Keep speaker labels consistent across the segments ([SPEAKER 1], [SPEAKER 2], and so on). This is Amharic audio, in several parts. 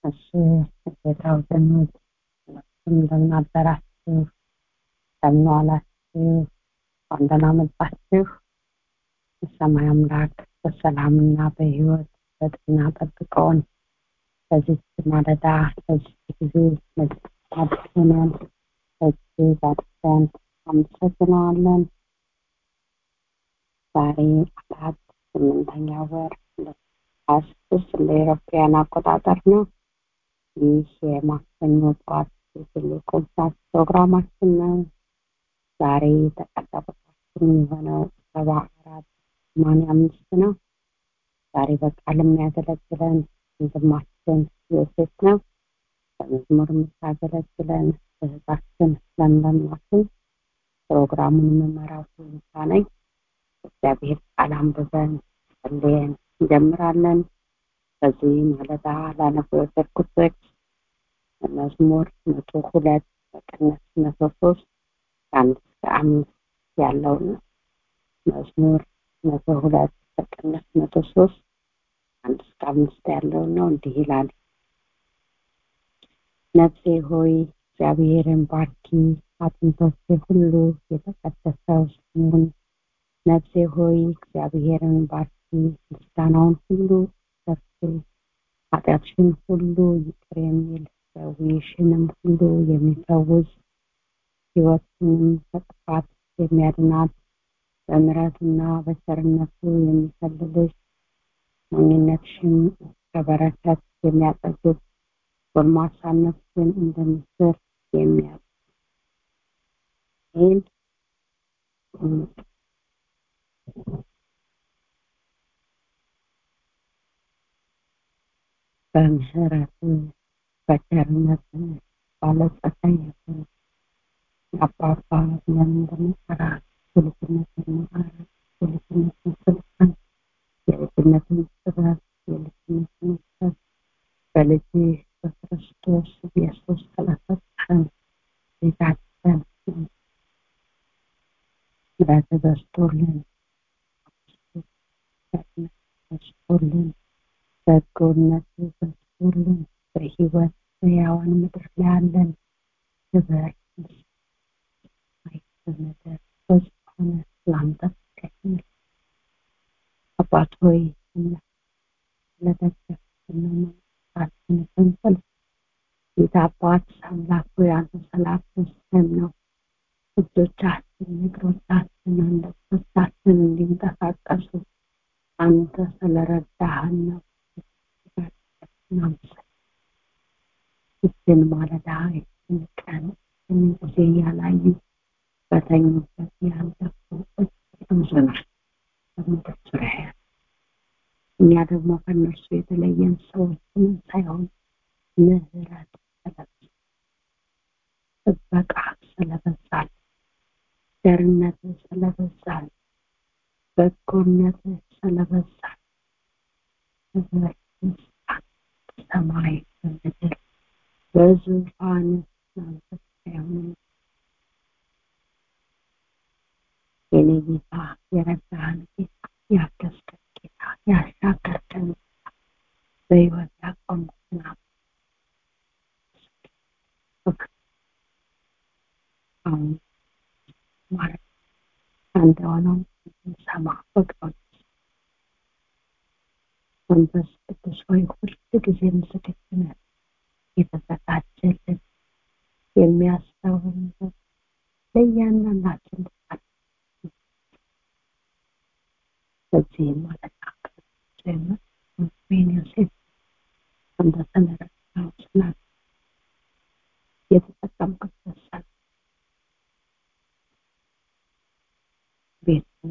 [SPEAKER 1] እሺ ጌታ ወገኖች እንደምን አደራችሁ እንደምን ዋላችሁ እንኳን ደህና መጣችሁ የሰማይ አምላክ በሰላምና በህይወት በጤና ጠብቀውን በዚህ ማለዳ በዚህ ጊዜ አድርገናል እጅግ አድርገን አመሰግነዋለን ዛሬ አራት ስምንተኛ ወር ሀያ ስድስት እንደ ኤሮፓያን አቆጣጠር ነው ይህ የማክሰኞ ጠዋት የትልቁ ሰዓት ፕሮግራማችን ነው ዛሬ ተቀዳ ቁጥራችን የሆነው ሰባ አራት ሰማንያ አምስት ነው ዛሬ በቃል የሚያገለግለን ወንድማችን ዮሴፍ ነው በመዝሙር የምታገለግለን እህታችን ለምለምናችን ፕሮግራሙን የምመራው ትዝታ ነኝ እግዚአብሔር ቃል አንብበን ጸልየን እንጀምራለን በዚህ ማለዳ ላነቡ የወሰድኩት ጥቅስ መዝሙር መቶ ሁለት በቅንፍ መቶ ሶስት ከአንድ እስከ አምስት ያለውን ነው መዝሙር መቶ ሁለት በቅንፍ መቶ ሶስት አንድ እስከ አምስት ያለውን ነው እንዲህ ይላል ነፍሴ ሆይ እግዚአብሔርን ባርኪ አጥንቶቼ ሁሉ የተቀደሰው ስሙን ነፍሴ ሆይ እግዚአብሔርን ባርኪ ምስጋናውን ሁሉ ሰፊ ኃጢአትሽን ሁሉ ይቅር የሚል ደዌሽንም ሁሉ የሚፈውስ ህይወትንም ከጥፋት የሚያድናት በምረቱና በቸርነቱ የሚከልልሽ ሞኝነትሽን ከበረከት የሚያጠግብ ጎልማሳነትሽን እንደ ምስር የሚያ ይህን በምህረት በቸርነት ባለጸጋ የሆነ አባባ ብለን እንደምንጠራ የልጅነትን ማዕረግ የልጅነትን ስልጣን የልጅነትን ጥበብ የልጅነትን ሰብ በልጅ በክርስቶስ ኢየሱስ ስለሰጠን ቤታችን ምሕረት በዝቶልን በዝቶልን በጎነት በዝቶልን በህይወት በያዋን ምድር ላይ ያለን ክብር በምድር በዝሆነ ላንተ ይገኛል አባት ሆይ ለደገፍን ስንፍል ጌታ አባት አምላክ ሆይ አንተ ስላገዝከን ነው እጆቻችን እግሮቻችን አንደበቶቻችን እንዲንቀሳቀሱ አንተ ስለረዳህን ነው ይችን ማለዳ ይችን ቀን ይችን ጊዜ ያላዩ በተኙበት ያለፉ ብዙ ናቸው በምድር ዙሪያ እኛ ደግሞ ከእነርሱ የተለየን ሰዎችንም ሳይሆን ምህረት ስለበዛ ጥበቃ ስለበዛል ቸርነት ስለበዛል በጎነት ስለበዛል ክብር ምስጋና ሰማይ በምድር በዙፋን መንፈስ ሳይሆን የኔ ጌታ የረዳህን ጌታ ያገዝከን ጌታ ያሻገርከን ጌታ በህይወት ያቆምክና አሁን ማለት አንተ ሆነው ሰማ በቃዎች መንፈስ ቅዱስ ሆይ ሁል ጊዜም ዝግጁ ነን የተዘጋጀልን የሚያስተውል ለእያንዳንዳችን በዚህ ማለት ጀምር ዮሴፍ እንደተመረጠው ስላል የተጠቀምክበት ሰል ቤቱን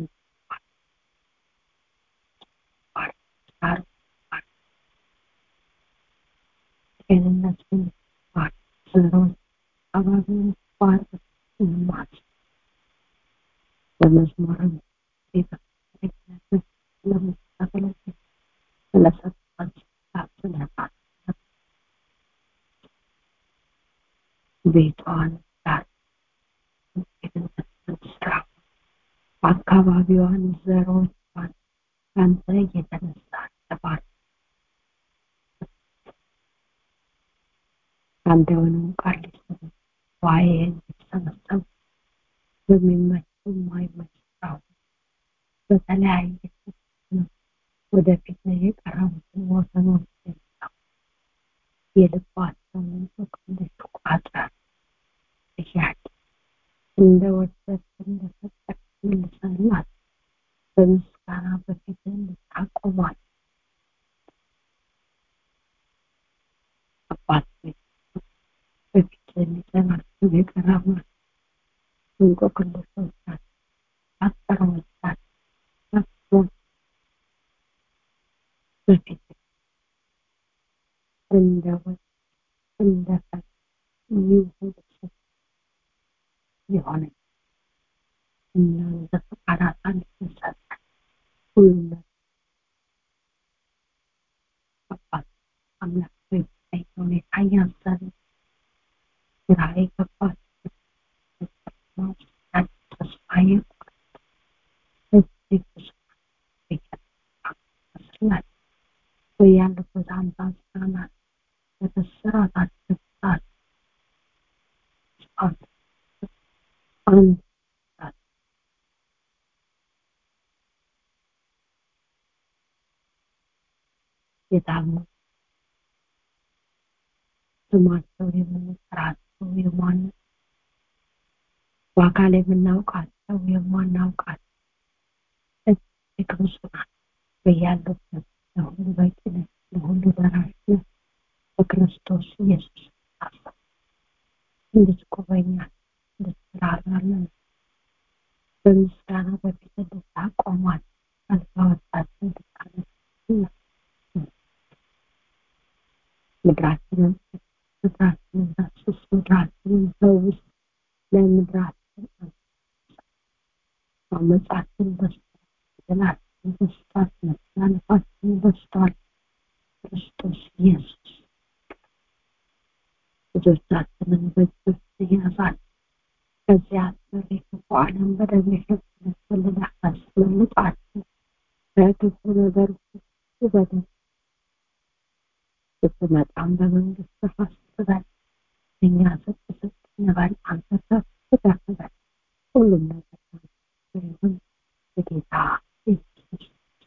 [SPEAKER 1] ሳር ጤንነትን ባር ዘሮች አካባቢውን ባር ማት በመዝሙርም ቤተ ስለምታገለግል ስለሰጣን ስለባት ቤቷን ስራ አካባቢዋን ዘሮቿን አንተ የተነሳ ተባር አንድ የሆነውን ቃል ሊሰሙ ዋይን የተሰበሰቡ በሚመች የማይመች ስራ በተለያየ ወደፊት የቀረቡትን ወገኖች የልባቸውን በቅንዶች ቋጥረን ጥያቄ እንደ ወደድ እንደፈቀድ መልሰንላት በምስጋና በፊት እንድታቆማል አባት በፊት የሚጠናቸው የቀረቡ እንቆቅልሾቻችን አጠሮቻችን በፊት እንደወድ እንደፈ ይሁን የሆነ እናንተ ፈቃዳት አንድሰጠ ሁሉም አባት አምላክ በሚታይ ሁኔታ እያዘን ግራ የገባት ተስፋ የቆረጠ እጅግ ብዙ ይመስላል በያሉበት አምባሰናት በተሰራታቸው ሰዓት አንድ የታመሙ ስማቸው የምንጠራቸው የማን በአካል የምናውቃቸው የማናውቃቸው እጅግ ብዙ ናት በያሉበት ለሁሉ በቂ ነህ ለሁሉ ደራሽ ነህ በክርስቶስ ኢየሱስ ታሰብ እንድትጎበኛል እንድትራራለን በምስጋና በፊት እንድታቆማል አልጋ ወጣት እንድታነስና ምድራችንን ምድራችንን ዳስስ ምድራችንን ፈውስ ለምድራችን አመጻችን በስቷል ገላችን በስቷል መተላለፋችን በስቷል ክርስቶስ ኢየሱስ ልጆቻችንን በእጆች ይያዛል ከዚያ አስፈሪ ክፉ ዓለም በደም የሸፈነችልን አስመልጣችን ከክፉ ነገር ሁሉ በደም ስትመጣም በመንግስት ተፋስበል እኛ ዝቅ ዝቅ እንበል አንተ ከፍ ከፍ በል ሁሉም ነገር ይሁን የጌታ ኢየሱስ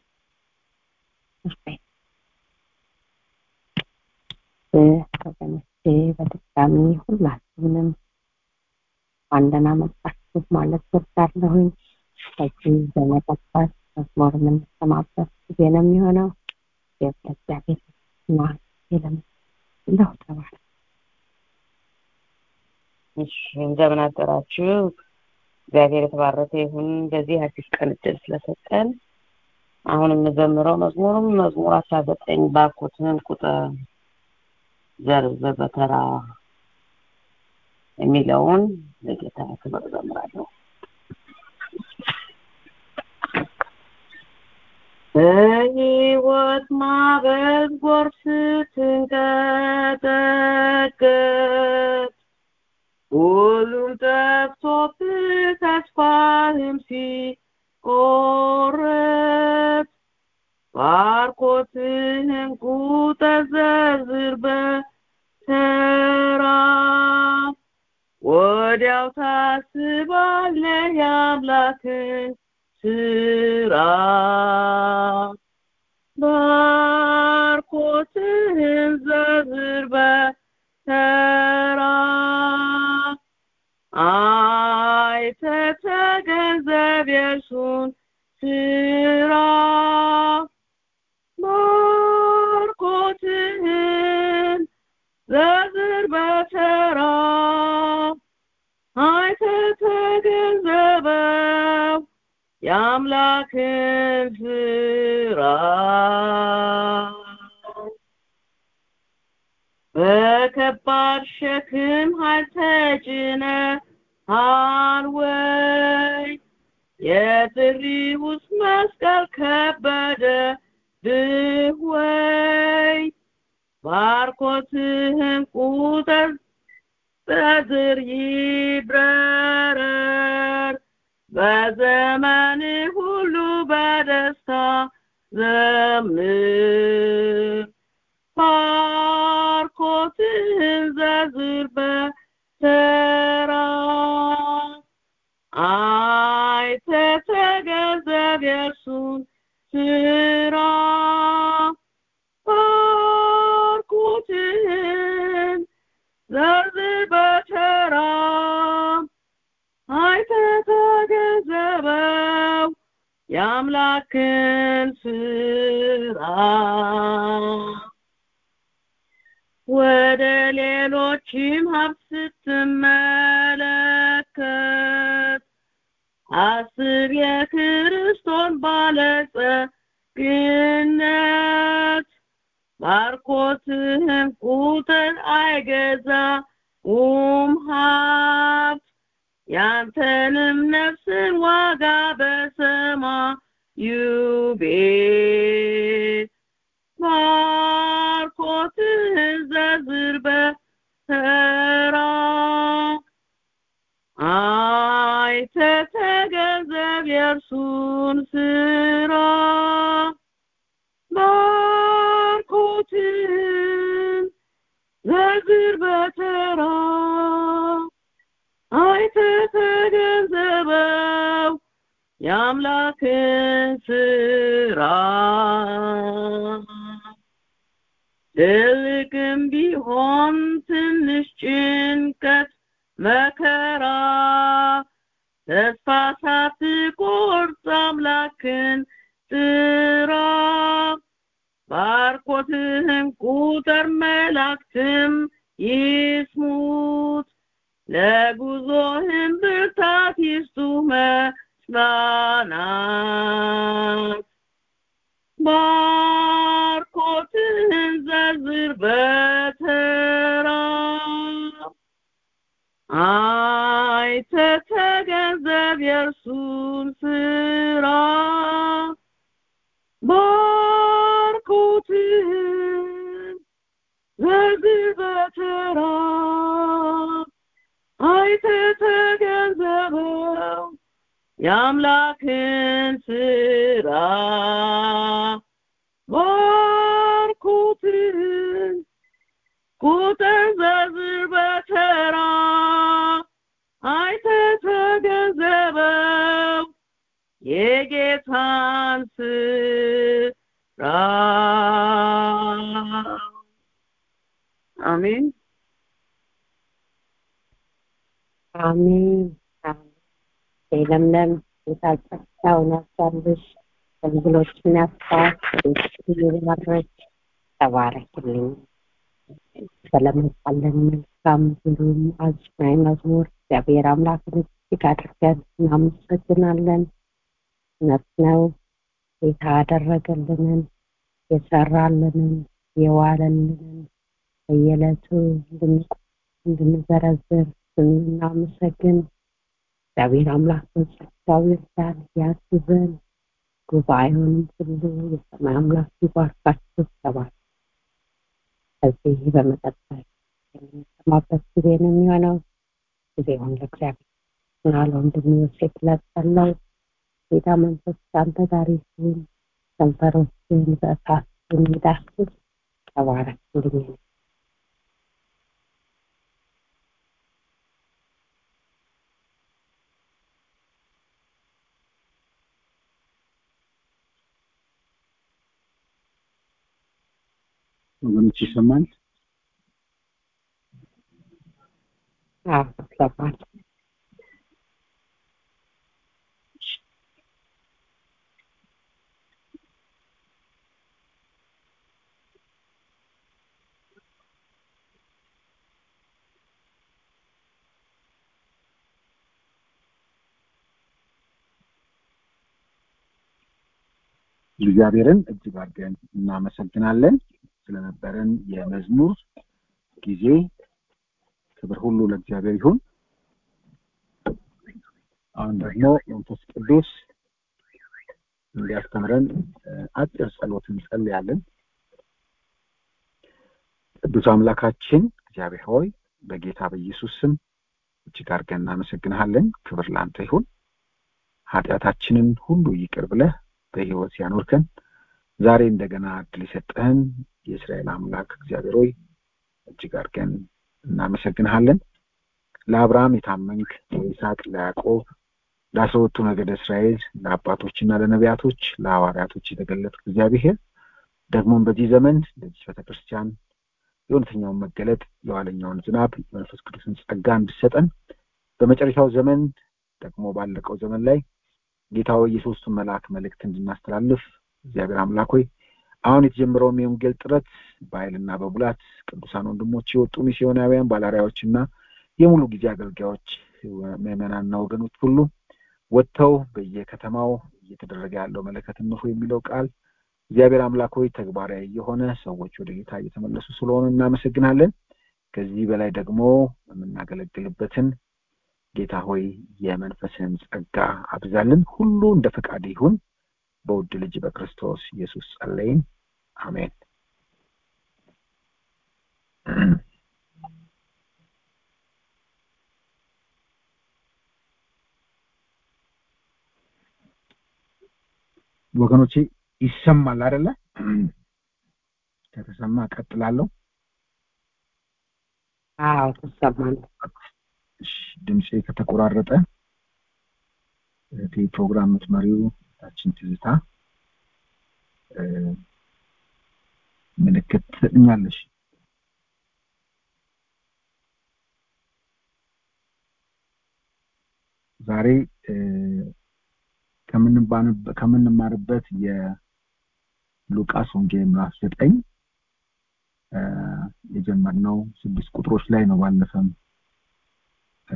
[SPEAKER 1] ወገኖቼ በድጋሚ ሁላችሁንም አንደና መጣችሁ ማለት ወዳለሁኝ ከዚህ በመቀጠል መዝሙር የምንሰማበት ጊዜ ነው የሚሆነው የእግዚአብሔር ና የለም እንደው ተባለ
[SPEAKER 2] እሺ እንደምን አደራችሁ እግዚአብሔር የተባረከ ይሁን በዚህ አዲስ ቀን እድል ስለሰጠን አሁን የምዘምረው መዝሙርም መዝሙር አስራ ዘጠኝ ባኮትን ቁጥር ዘርዘር በተራ የሚለውን ለጌታ ክብር ዘምራለሁ በሕይወት ማዕበል ጎርፍ ስትንቀጠቀጥ ሁሉም ጠፍቶብህ ተስፋህም ሲቆረጥ ባርኮትህን ቁጥር ዘርዝር በተራ ወዲያው ታስባለህ የአምላክን ስራ ባርኮትህን ዘርዝር በተራ አይተህ ተገንዘብ የእርሱን ስራ ባርኮትህን ዘርዝር በተራ አይተህ ተገንዘበው የአምላክን ስራ በከባድ ሸክም ኃይል ተጭነሃል ወይ የጥሪ ውስጥ መስቀል ከበደ ብህ ወይ ባርኮትህን ቁጥር በዝር ይብረረር በዘመን ሁሉ በደስታ ዘምር ባርኮት ባርኮትህን ዘርዝር በተራ አይተህ ተገንዘብ የእርሱን ስራ ባርኮትህን ዘርዝር በተራ አይተህ ተገንዘበው የአምላክን ስራ ወደ ሌሎችም ሀብት ስትመለከት አስብ የክርስቶስ ባለጸግነት ባርኮትህም ቁጥር አይገዛውም ሀብት ያንተንም ነፍስን ዋጋ በሰማዩ ቤት ባርኮትህን ዘርዝር በተራ አይተህ ተገንዘብ የእርሱን ስራ ባርኮትህን ዘርዝር በተራ አይተህ ተገንዘበው የአምላክን ስራ ትልቅም ቢሆን ትንሽ ጭንቀት መከራ ተስፋ ሳትቆርጥ አምላክን ጥራ ባርኮትህም ቁጥር መላእክትም ይስሙት ለጉዞህም ብርታት ይስጡ መጽናናት ባርኮትህን ዘርዝር በተራ አይተህ ተገንዘብ የእርሱን ስራ ባርኮትህን ዘርዝር በተራ አይተህ ተገንዘበው የአምላክን ስራ ባርኮትህን ቁጥር ዘርዝር በተራ አይተህ ተገንዘበው የጌታን ስራ አሜን
[SPEAKER 1] አሜን ለምለም የታጸዳውን ያሳልሽ አገልግሎችን ያስፋት ባረች ተባረክልኝ ስለመጣለን መልካም ግሩም አዝናኝ መዝሙር እግዚአብሔር አምላክን እጅግ አድርገን እናመሰግናለን እውነት ነው ጌታ ያደረገልንን የሰራልንን የዋለልንን በየዕለቱ እንድንዘረዝር ስናመሰግን እግዚአብሔር አምላክ በጸጋው ይርዳን ያግዘን ጉባኤውንም ሁሉ የሰማይ አምላክ ይባርካችሁ ተባል ከዚህ በመቀጠል የምንሰማበት ጊዜ ነው የሚሆነው ጊዜውን ለእግዚአብሔር እና ለወንድም ዮሴፍ ለጸለው ጌታ መንፈስ ከአንተ ጋር ይሁን ከንፈሮችን በእሳት የሚዳስስ ተባረክልኝ
[SPEAKER 3] ወገኖች ይሰማል
[SPEAKER 1] አዎ ይሰማል
[SPEAKER 3] እግዚአብሔርን እጅግ አድርገን እናመሰግናለን ስለነበረን የመዝሙር ጊዜ ክብር ሁሉ ለእግዚአብሔር ይሁን አሁን ደግሞ መንፈስ ቅዱስ እንዲያስተምረን አጭር ጸሎት እንጸልያለን ቅዱስ አምላካችን እግዚአብሔር ሆይ በጌታ በኢየሱስ ስም እጅግ አድርገን እናመሰግንሃለን ክብር ለአንተ ይሁን ኃጢአታችንን ሁሉ ይቅር ብለህ በህይወት ያኖርከን ዛሬ እንደገና እድል የሰጠህን የእስራኤል አምላክ እግዚአብሔር ሆይ እጅግ አድርገን እናመሰግንሃለን። ለአብርሃም የታመንክ ለይስሐቅ፣ ለያዕቆብ፣ ለአስራ ሁለቱ ነገደ እስራኤል፣ ለአባቶችና ለነቢያቶች፣ ለሐዋርያቶች የተገለጥክ እግዚአብሔር ደግሞም በዚህ ዘመን ለዚህ ቤተክርስቲያን የእውነተኛውን መገለጥ የኋለኛውን ዝናብ የመንፈስ ቅዱስን ጸጋ እንድሰጠን በመጨረሻው ዘመን ደግሞ ባለቀው ዘመን ላይ ጌታ ሆይ የሶስቱን መልአክ መልእክት እንድናስተላልፍ እግዚአብሔር አምላክ ሆይ አሁን የተጀመረውም የወንጌል ጥረት በኃይልና በቡላት ቅዱሳን ወንድሞች የወጡ ሚስዮናውያን ባላሪያዎችና የሙሉ ጊዜ አገልጋዮች ምዕመናንና ወገኖች ሁሉ ወጥተው በየከተማው እየተደረገ ያለው መለከት ንፉ የሚለው ቃል እግዚአብሔር አምላክ ሆይ ተግባራዊ የሆነ ሰዎች ወደ ጌታ እየተመለሱ ስለሆነ እናመሰግናለን። ከዚህ በላይ ደግሞ የምናገለግልበትን ጌታ ሆይ የመንፈስን ጸጋ አብዛልን። ሁሉ እንደ ፈቃድ ይሁን። በውድ ልጅ በክርስቶስ ኢየሱስ ጸለይን፣ አሜን። ወገኖቼ ይሰማል አይደለ? ከተሰማ ቀጥላለሁ።
[SPEAKER 2] አዎ ትሰማለህ።
[SPEAKER 3] እሺ፣ ድምፄ ከተቆራረጠ እህቴ ፕሮግራም የምትመሪው ታችን ትዝታ እ ምልክት ትሰጥኛለሽ። ዛሬ እ ከምንባንበ- ከምንማርበት የሉቃስ ወንጌል ምዕራፍ ዘጠኝ እ የጀመርነው ስድስት ቁጥሮች ላይ ነው። ባለፈም እ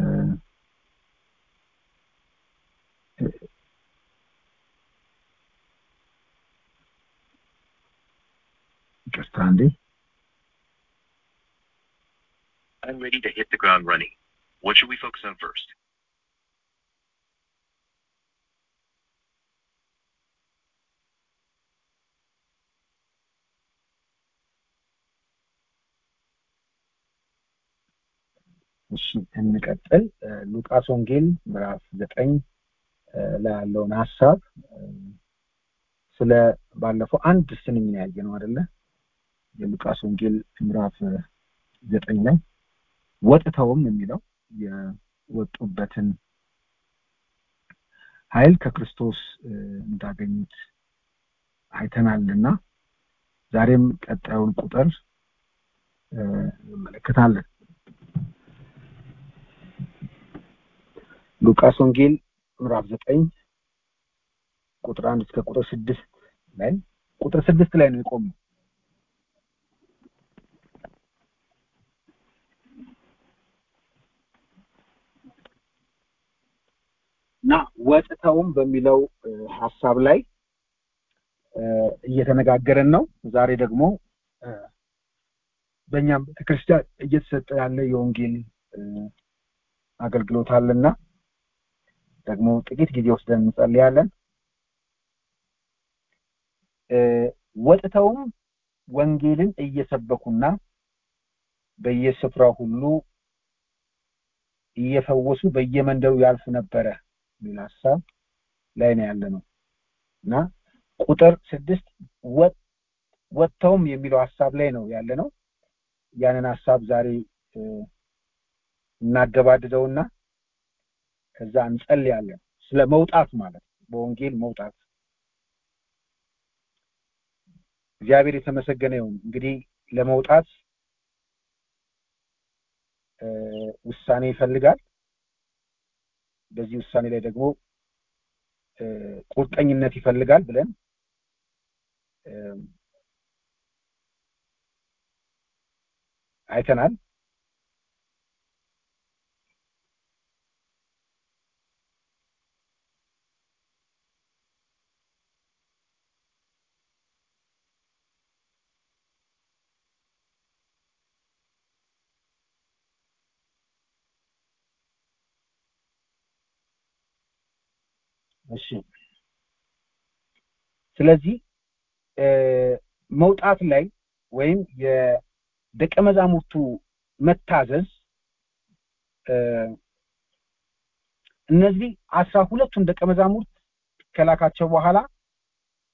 [SPEAKER 3] እ ይቅርታ እንዴ
[SPEAKER 4] I'm ready to hit the ground running. What should we focus on first?
[SPEAKER 3] እሺ እንቀጥል። እ ሉቃስ ወንጌል ምዕራፍ ዘጠኝ እ ላይ ያለውን ሀሳብ እ ስለ ባለፈው አንድ ስንኝ ነው ያየነው አይደለ? የሉቃስ ወንጌል ምዕራፍ እ ዘጠኝ ላይ ወጥተውም የሚለው የወጡበትን ኃይል ከክርስቶስ እ እንዳገኙት አይተናልና ዛሬም ቀጣዩን ቁጥር እ እንመለከታለን። ሉቃስ ወንጌል ምዕራፍ ዘጠኝ ቁጥር አንድ እስከ ቁጥር ስድስት ላይ ቁጥር ስድስት ላይ ነው የቆመው። እና ወጥተውም በሚለው እ ሀሳብ ላይ እ እየተነጋገረን ነው። ዛሬ ደግሞ እ በእኛም ቤተክርስቲያን እየተሰጠ ያለ የወንጌል እ አገልግሎት አለና ደግሞ ጥቂት ጊዜ ወስደን እንጸልያለን። እ ወጥተውም ወንጌልን እየሰበኩና በየስፍራው ሁሉ እየፈወሱ በየመንደሩ ያልፉ ነበረ የሚል ሀሳብ ላይ ነው ያለ ነው እና ቁጥር ስድስት ወጥ- ወጥተውም የሚለው ሀሳብ ላይ ነው ያለ ነው። ያንን ሀሳብ ዛሬ እ እናገባድደውና ከዛ እንጸልያለን። ስለ መውጣት ማለት ነው፣ በወንጌል መውጣት። እግዚአብሔር የተመሰገነ ይሁን። እንግዲህ ለመውጣት እ ውሳኔ ይፈልጋል። በዚህ ውሳኔ ላይ ደግሞ እ ቁርጠኝነት ይፈልጋል ብለን እ አይተናል። እሺ ስለዚህ እ መውጣት ላይ ወይም የደቀ መዛሙርቱ መታዘዝ እ እነዚህ አስራ ሁለቱን ደቀ መዛሙርት ከላካቸው በኋላ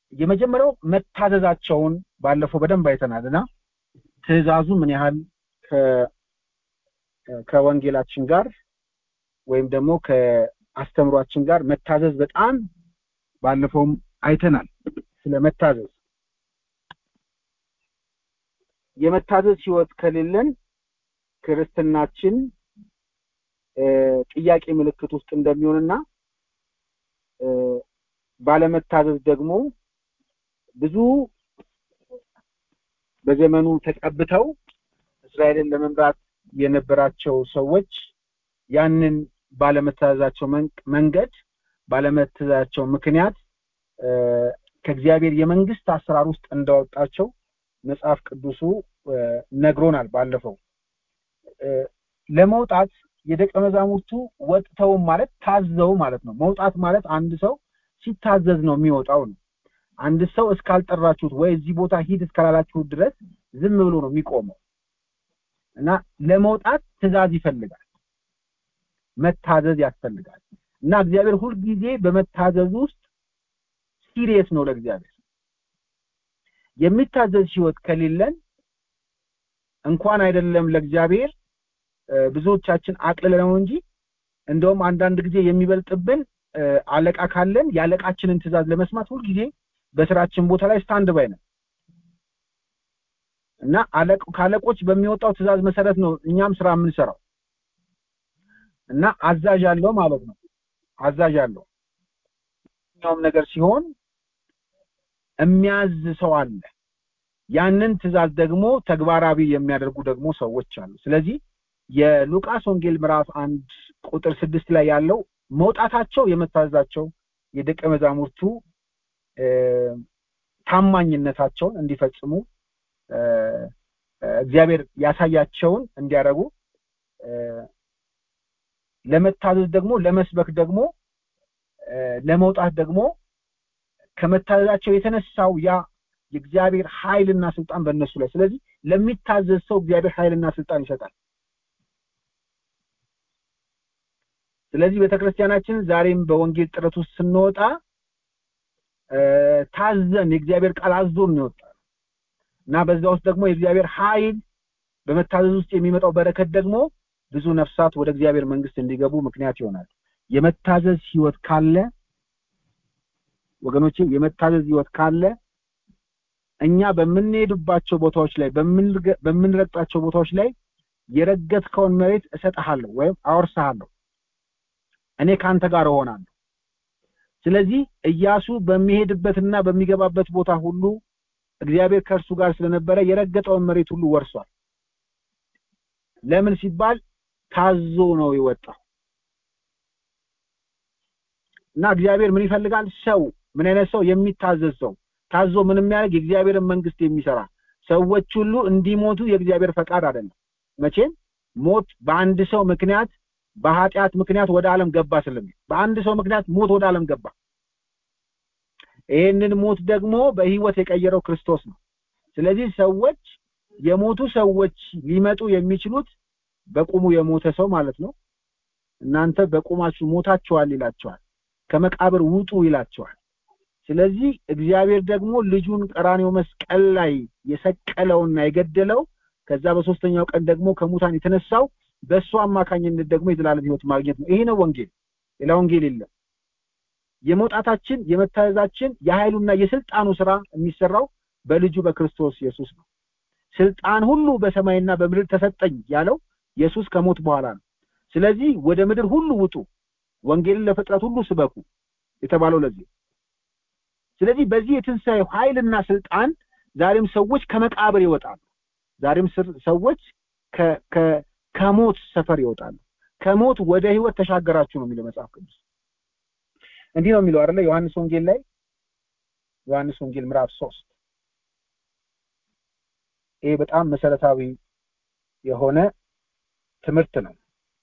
[SPEAKER 3] የመጀመሪያው መታዘዛቸውን ባለፈው በደንብ አይተናል እና ትእዛዙ ምን ያህል ከወንጌላችን ጋር ወይም ደግሞ ከአስተምሯችን ጋር መታዘዝ በጣም ባለፈውም አይተናል ስለ መታዘዝ የመታዘዝ ህይወት ከሌለን ክርስትናችን ጥያቄ ምልክት ውስጥ እንደሚሆንና ባለመታዘዝ ደግሞ ብዙ በዘመኑ ተቀብተው እስራኤልን ለመምራት የነበራቸው ሰዎች ያንን ባለመታዘዛቸው መንገድ ባለመታዘዛቸው ምክንያት ከእግዚአብሔር የመንግስት አሰራር ውስጥ እንዳወጣቸው መጽሐፍ ቅዱሱ ነግሮናል ባለፈው ለመውጣት የደቀ መዛሙርቱ ወጥተውም ማለት ታዘው ማለት ነው መውጣት ማለት አንድ ሰው ሲታዘዝ ነው የሚወጣው ነው አንድ ሰው እስካልጠራችሁት ወይ እዚህ ቦታ ሂድ እስካላላችሁት ድረስ ዝም ብሎ ነው የሚቆመው እና ለመውጣት ትእዛዝ ይፈልጋል መታዘዝ ያስፈልጋል እና እግዚአብሔር ሁልጊዜ በመታዘዝ ውስጥ ሲሪየስ ነው ለእግዚአብሔር የሚታዘዝ ህይወት ከሌለን እንኳን አይደለም ለእግዚአብሔር ብዙዎቻችን አቅልለው እንጂ እንደውም አንዳንድ ጊዜ የሚበልጥብን አለቃ ካለን የአለቃችንን ትእዛዝ ለመስማት ሁልጊዜ በስራችን ቦታ ላይ ስታንድ ባይ ነው እና ከአለቆች በሚወጣው ትእዛዝ መሰረት ነው እኛም ስራ የምንሰራው እና አዛዥ አለው ማለት ነው አዛዥ አለው ኛውም ነገር ሲሆን የሚያዝ ሰው አለ ያንን ትእዛዝ ደግሞ ተግባራዊ የሚያደርጉ ደግሞ ሰዎች አሉ ስለዚህ የሉቃስ ወንጌል ምዕራፍ አንድ ቁጥር ስድስት ላይ ያለው መውጣታቸው የመታዘዛቸው የደቀ መዛሙርቱ ታማኝነታቸውን እንዲፈጽሙ እግዚአብሔር ያሳያቸውን እንዲያደርጉ ለመታዘዝ ደግሞ ለመስበክ ደግሞ ለመውጣት ደግሞ ከመታዘዛቸው የተነሳው ያ የእግዚአብሔር ኃይልና ስልጣን በእነሱ ላይ ስለዚህ ለሚታዘዝ ሰው እግዚአብሔር ኃይልና ስልጣን ይሰጣል ስለዚህ ቤተክርስቲያናችን ዛሬም በወንጌል ጥረት ውስጥ ስንወጣ ታዘን የእግዚአብሔር ቃል አዞን ነው እና በዛ ውስጥ ደግሞ የእግዚአብሔር ኃይል በመታዘዝ ውስጥ የሚመጣው በረከት ደግሞ ብዙ ነፍሳት ወደ እግዚአብሔር መንግስት እንዲገቡ ምክንያት ይሆናል የመታዘዝ ህይወት ካለ ወገኖቼ የመታዘዝ ህይወት ካለ እኛ በምንሄድባቸው ቦታዎች ላይ በምንረግጣቸው ቦታዎች ላይ የረገጥከውን መሬት እሰጥሃለሁ ወይም አወርሰሃለሁ እኔ ካንተ ጋር እሆናለሁ ስለዚህ እያሱ በሚሄድበትና በሚገባበት ቦታ ሁሉ እግዚአብሔር ከእርሱ ጋር ስለነበረ የረገጠውን መሬት ሁሉ ወርሷል ለምን ሲባል ታዞ ነው የወጣው እና እግዚአብሔር ምን ይፈልጋል ሰው ምን አይነት ሰው የሚታዘዝ ሰው ታዞ ምን የሚያደርግ የእግዚአብሔርን መንግስት የሚሰራ ሰዎች ሁሉ እንዲሞቱ የእግዚአብሔር ፈቃድ አይደለም መቼም ሞት በአንድ ሰው ምክንያት በኃጢአት ምክንያት ወደ ዓለም ገባ ስለሚል በአንድ ሰው ምክንያት ሞት ወደ ዓለም ገባ ይህንን ሞት ደግሞ በህይወት የቀየረው ክርስቶስ ነው ስለዚህ ሰዎች የሞቱ ሰዎች ሊመጡ የሚችሉት በቁሙ የሞተ ሰው ማለት ነው እናንተ በቁማችሁ ሞታችኋል ይላቸዋል ከመቃብር ውጡ ይላቸዋል ስለዚህ እግዚአብሔር ደግሞ ልጁን ቀራኔው መስቀል ላይ የሰቀለውና የገደለው ከዛ በሶስተኛው ቀን ደግሞ ከሙታን የተነሳው በእሱ አማካኝነት ደግሞ የዘላለም ህይወት ማግኘት ነው ይሄ ነው ወንጌል ሌላ ወንጌል የለም የመውጣታችን የመታዘዛችን የኃይሉና የስልጣኑ ስራ የሚሰራው በልጁ በክርስቶስ ኢየሱስ ነው ስልጣን ሁሉ በሰማይና በምድር ተሰጠኝ ያለው ኢየሱስ ከሞት በኋላ ነው ስለዚህ ወደ ምድር ሁሉ ውጡ ወንጌልን ለፍጥረት ሁሉ ስበኩ የተባለው ለዚህ ስለዚህ በዚህ የትንሣኤ ኃይልና ስልጣን ዛሬም ሰዎች ከመቃብር ይወጣሉ ዛሬም ሰዎች ከሞት ሰፈር ይወጣሉ ከሞት ወደ ህይወት ተሻገራችሁ ነው የሚለው መጽሐፍ ቅዱስ እንዲህ ነው የሚለው አይደለ ዮሐንስ ወንጌል ላይ ዮሐንስ ወንጌል ምዕራፍ ሶስት ይሄ በጣም መሰረታዊ የሆነ ትምህርት ነው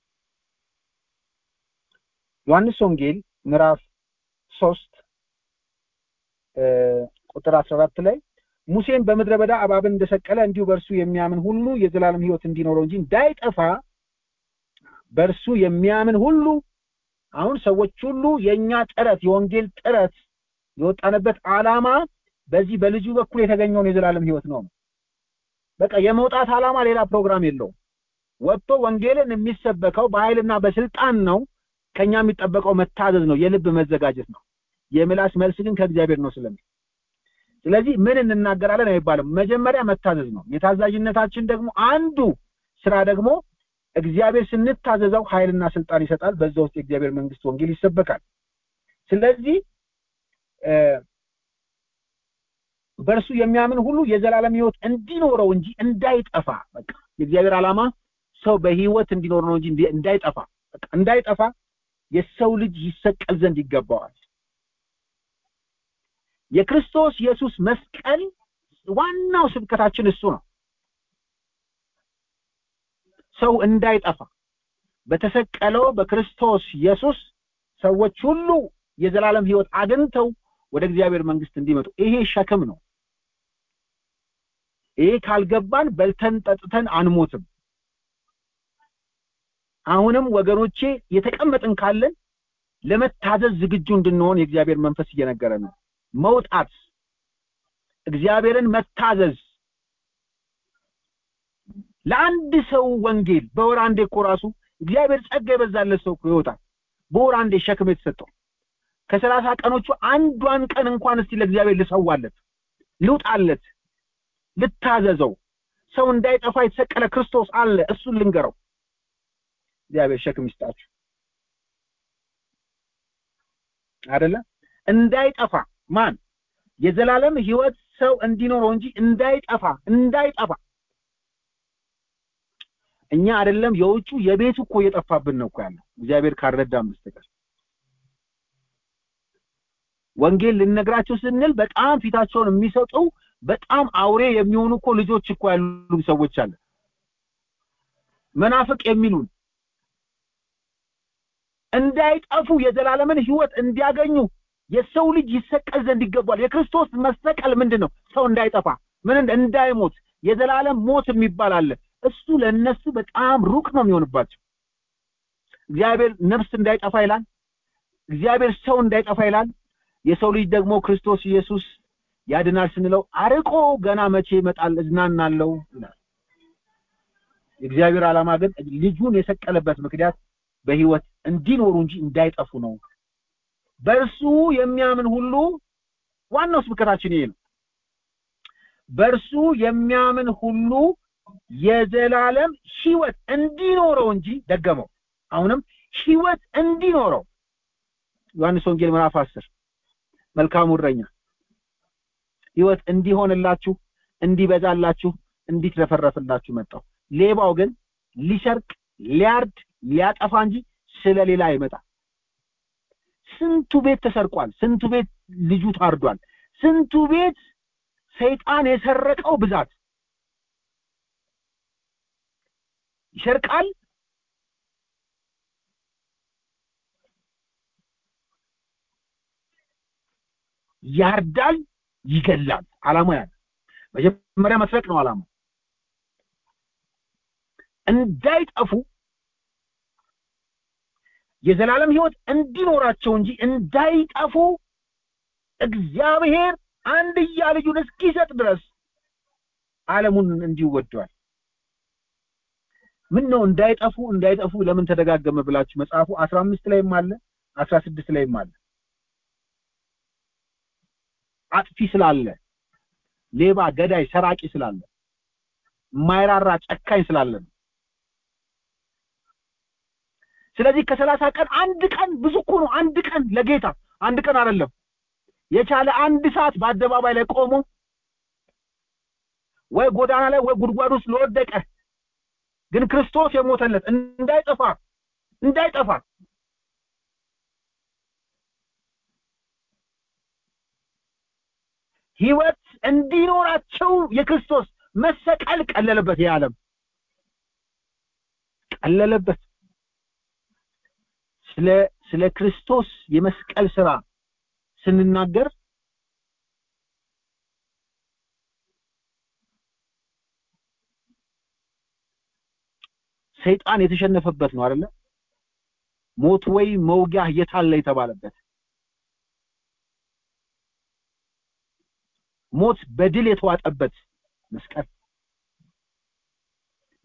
[SPEAKER 3] ዮሐንስ ወንጌል ምዕራፍ ሶስት ቁጥር 14 ላይ ሙሴን በምድረ በዳ እባብን እንደሰቀለ እንዲሁ በእርሱ የሚያምን ሁሉ የዘላለም ህይወት እንዲኖረው እንጂ እንዳይጠፋ በእርሱ የሚያምን ሁሉ አሁን ሰዎች ሁሉ የኛ ጥረት የወንጌል ጥረት የወጣንበት ዓላማ በዚህ በልጁ በኩል የተገኘውን የዘላለም ህይወት ነው በቃ የመውጣት ዓላማ ሌላ ፕሮግራም የለውም። ወጥቶ ወንጌልን የሚሰበከው በኃይልና በስልጣን ነው። ከኛ የሚጠበቀው መታዘዝ ነው፣ የልብ መዘጋጀት ነው። የምላስ መልስ ግን ከእግዚአብሔር ነው ስለሚል ስለዚህ ምን እንናገራለን አይባልም። መጀመሪያ መታዘዝ ነው። የታዛዥነታችን ደግሞ አንዱ ስራ ደግሞ እግዚአብሔር ስንታዘዘው ኃይልና ስልጣን ይሰጣል። በዛ ውስጥ የእግዚአብሔር መንግስት ወንጌል ይሰበካል። ስለዚህ በእርሱ የሚያምን ሁሉ የዘላለም ህይወት እንዲኖረው እንጂ እንዳይጠፋ በቃ የእግዚአብሔር ዓላማ ሰው በህይወት እንዲኖር ነው እንጂ እንዳይጠፋ በቃ እንዳይጠፋ የሰው ልጅ ይሰቀል ዘንድ ይገባዋል። የክርስቶስ ኢየሱስ መስቀል ዋናው ስብከታችን እሱ ነው። ሰው እንዳይጠፋ በተሰቀለው በክርስቶስ ኢየሱስ ሰዎች ሁሉ የዘላለም ህይወት አግኝተው ወደ እግዚአብሔር መንግስት እንዲመጡ ይሄ ሸክም ነው። ይሄ ካልገባን በልተን ጠጥተን አንሞትም። አሁንም ወገኖቼ የተቀመጥን ካለን ለመታዘዝ ዝግጁ እንድንሆን የእግዚአብሔር መንፈስ እየነገረ ነው። መውጣት፣ እግዚአብሔርን መታዘዝ ለአንድ ሰው ወንጌል በወር አንዴ እኮ ራሱ እግዚአብሔር ጸጋ የበዛለት ሰው እኮ ይወጣል። በወር አንዴ ሸክም የተሰጠው ከሰላሳ ቀኖቹ አንዷን ቀን እንኳን እስቲ ለእግዚአብሔር ልሰዋለት፣ ልውጣለት፣ ልታዘዘው። ሰው እንዳይጠፋ የተሰቀለ ክርስቶስ አለ። እሱን ልንገረው። እግዚአብሔር ሸክም ይስጣችሁ አይደለ? እንዳይጠፋ ማን የዘላለም ህይወት ሰው እንዲኖረው እንጂ እንዳይጠፋ እንዳይጠፋ እኛ አይደለም የውጩ የቤቱ እኮ እየጠፋብን ነው እኮ ያለው እግዚአብሔር ካልረዳን በስተቀር ወንጌል ልነግራቸው ስንል በጣም ፊታቸውን የሚሰጡ በጣም አውሬ የሚሆኑ እኮ ልጆች እኮ ያሉ ሰዎች አለ መናፍቅ የሚሉን እንዳይጠፉ የዘላለምን ህይወት እንዲያገኙ የሰው ልጅ ይሰቀል ዘንድ ይገባል። የክርስቶስ መሰቀል ምንድን ነው? ሰው እንዳይጠፋ ምን እንዳይሞት የዘላለም ሞት የሚባል አለ። እሱ ለነሱ በጣም ሩቅ ነው የሚሆንባቸው። እግዚአብሔር ነፍስ እንዳይጠፋ ይላል። እግዚአብሔር ሰው እንዳይጠፋ ይላል። የሰው ልጅ ደግሞ ክርስቶስ ኢየሱስ ያድናል ስንለው አርቆ ገና መቼ ይመጣል እዝናናለሁ ይላል። የእግዚአብሔር ዓላማ ግን ልጁን የሰቀለበት ምክንያት በህይወት እንዲኖሩ እንጂ እንዳይጠፉ ነው። በእርሱ የሚያምን ሁሉ ዋናው ስብከታችን ይሄ ነው። በእርሱ የሚያምን ሁሉ የዘላለም ህይወት እንዲኖረው እንጂ ደገመው። አሁንም ህይወት እንዲኖረው ዮሐንስ ወንጌል ምዕራፍ 10 መልካሙ እረኛ ህይወት እንዲሆንላችሁ እንዲበዛላችሁ እንዲትረፈረፍላችሁ መጣው። ሌባው ግን ሊሰርቅ ሊያርድ ሊያጠፋ እንጂ ስለሌላ አይመጣ። ስንቱ ቤት ተሰርቋል። ስንቱ ቤት ልጁ ታርዷል። ስንቱ ቤት ሰይጣን የሰረቀው ብዛት ይሰርቃል፣ ያርዳል፣ ይገላል። አላማ ያለ መጀመሪያ መስረቅ ነው አላማ እንዳይጠፉ የዘላለም ህይወት እንዲኖራቸው እንጂ እንዳይጠፉ እግዚአብሔር አንድያ ልጁን እስኪሰጥ ድረስ ዓለሙን እንዲወደዋል። ምን ነው እንዳይጠፉ እንዳይጠፉ ለምን ተደጋገመ ብላችሁ መጽሐፉ 15 ላይም አለ 16 ላይም አለ። አጥፊ ስላለ፣ ሌባ፣ ገዳይ፣ ሰራቂ ስላለ፣ የማይራራ ጨካኝ ስላለ ነው። ስለዚህ ከሰላሳ ቀን አንድ ቀን ብዙ እኮ ነው። አንድ ቀን ለጌታ አንድ ቀን አይደለም የቻለ አንድ ሰዓት በአደባባይ ላይ ቆሞ ወይ ጎዳና ላይ ወይ ጉድጓድ ውስጥ ለወደቀ ግን ክርስቶስ የሞተለት እንዳይጠፋ እንዳይጠፋ ህይወት እንዲኖራቸው የክርስቶስ መሰቀል ቀለለበት። ይህ ዓለም ቀለለበት። ስለ ስለ ክርስቶስ የመስቀል ስራ ስንናገር ሰይጣን የተሸነፈበት ነው አይደለ? ሞት ወይ መውጊያ የታለ የተባለበት ሞት በድል የተዋጠበት መስቀል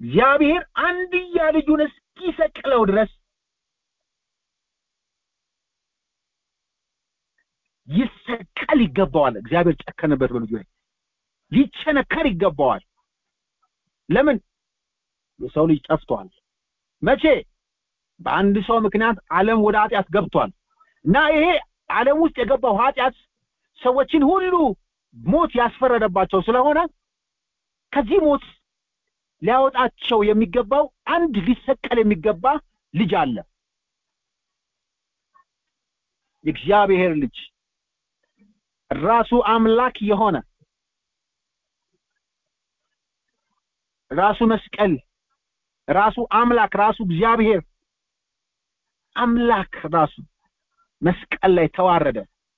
[SPEAKER 3] እግዚአብሔር አንድያ ልጁን እስኪሰቅለው ድረስ ይሰቀል ይገባዋል። እግዚአብሔር ጨከነበት በልጁ ላይ ሊቸነከር ይገባዋል። ለምን የሰው ልጅ ጠፍቷል። መቼ? በአንድ ሰው ምክንያት ዓለም ወደ ኃጢአት ገብቷል እና ይሄ ዓለም ውስጥ የገባው ኃጢአት ሰዎችን ሁሉ ሞት ያስፈረደባቸው ስለሆነ ከዚህ ሞት ሊያወጣቸው የሚገባው አንድ ሊሰቀል የሚገባ ልጅ አለ። የእግዚአብሔር ልጅ ራሱ አምላክ የሆነ ራሱ መስቀል ራሱ አምላክ ራሱ እግዚአብሔር አምላክ ራሱ መስቀል ላይ ተዋረደ፣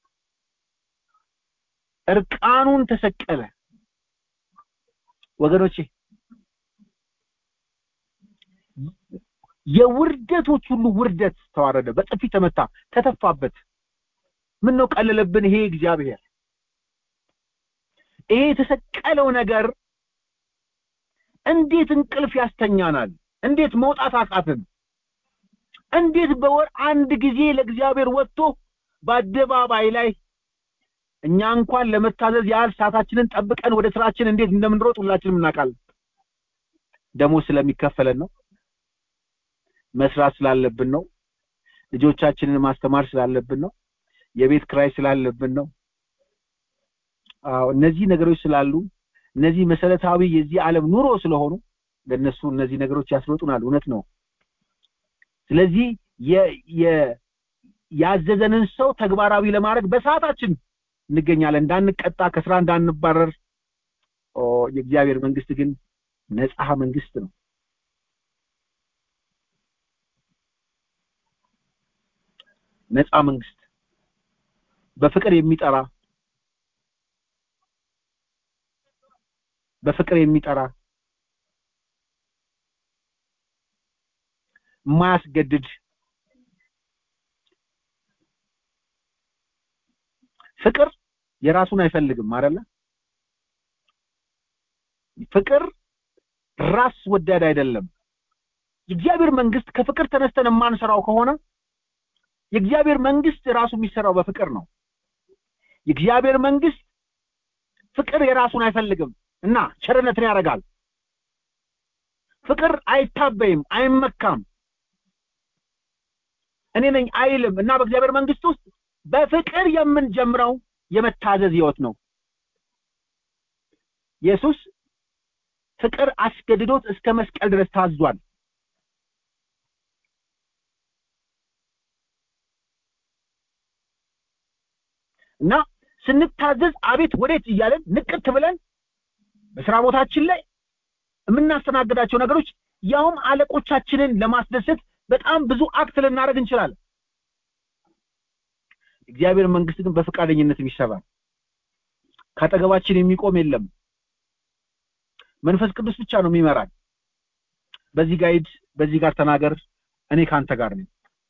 [SPEAKER 3] እርቃኑን ተሰቀለ። ወገኖቼ የውርደቶች ሁሉ ውርደት ተዋረደ፣ በጥፊ ተመታ፣ ተተፋበት። ምን ነው ቀለለብን? ይሄ እግዚአብሔር ይሄ የተሰቀለው ነገር እንዴት እንቅልፍ ያስተኛናል? እንዴት መውጣት አቃትን? እንዴት በወር አንድ ጊዜ ለእግዚአብሔር ወጥቶ በአደባባይ ላይ እኛ እንኳን ለመታዘዝ ያህል ሰዓታችንን ጠብቀን ወደ ስራችን እንዴት እንደምንሮጥ ሁላችንም እናውቃለን። ደሞዝ ስለሚከፈለን ነው። መስራት ስላለብን ነው። ልጆቻችንን ማስተማር ስላለብን ነው። የቤት ክራይ ስላለብን ነው። አዎ እነዚህ ነገሮች ስላሉ እነዚህ መሰረታዊ የዚህ ዓለም ኑሮ ስለሆኑ ለነሱ እነዚህ ነገሮች ያስሮጡናል። እውነት ነው። ስለዚህ ያዘዘንን ሰው ተግባራዊ ለማድረግ በሰዓታችን እንገኛለን፣ እንዳንቀጣ፣ ከስራ እንዳንባረር። የእግዚአብሔር መንግስት ግን ነፃ መንግስት ነው። ነፃ መንግስት በፍቅር የሚጠራ በፍቅር የሚጠራ የማያስገድድ ፍቅር የራሱን አይፈልግም አይደለ? ፍቅር ራስ ወዳድ አይደለም። የእግዚአብሔር መንግስት ከፍቅር ተነስተን የማንሰራው ከሆነ የእግዚአብሔር መንግስት ራሱ የሚሰራው በፍቅር ነው። የእግዚአብሔር መንግስት ፍቅር የራሱን አይፈልግም እና ቸርነትን ያደርጋል። ፍቅር አይታበይም፣ አይመካም፣ እኔ ነኝ አይልም እና በእግዚአብሔር መንግስት ውስጥ በፍቅር የምንጀምረው የመታዘዝ ህይወት ነው። ኢየሱስ ፍቅር አስገድዶት እስከ መስቀል ድረስ ታዟል። እና ስንታዘዝ አቤት ወዴት እያለን ንቅት ብለን በስራ ቦታችን ላይ የምናስተናግዳቸው ነገሮች ያውም አለቆቻችንን ለማስደሰት በጣም ብዙ አክት ልናደርግ እንችላለን። እግዚአብሔር መንግስት ግን በፈቃደኝነት ይሰራል። ካጠገባችን የሚቆም የለም። መንፈስ ቅዱስ ብቻ ነው የሚመራን። በዚህ ጋር ሂድ፣ በዚህ ጋር ተናገር፣ እኔ ካንተ ጋር ነኝ።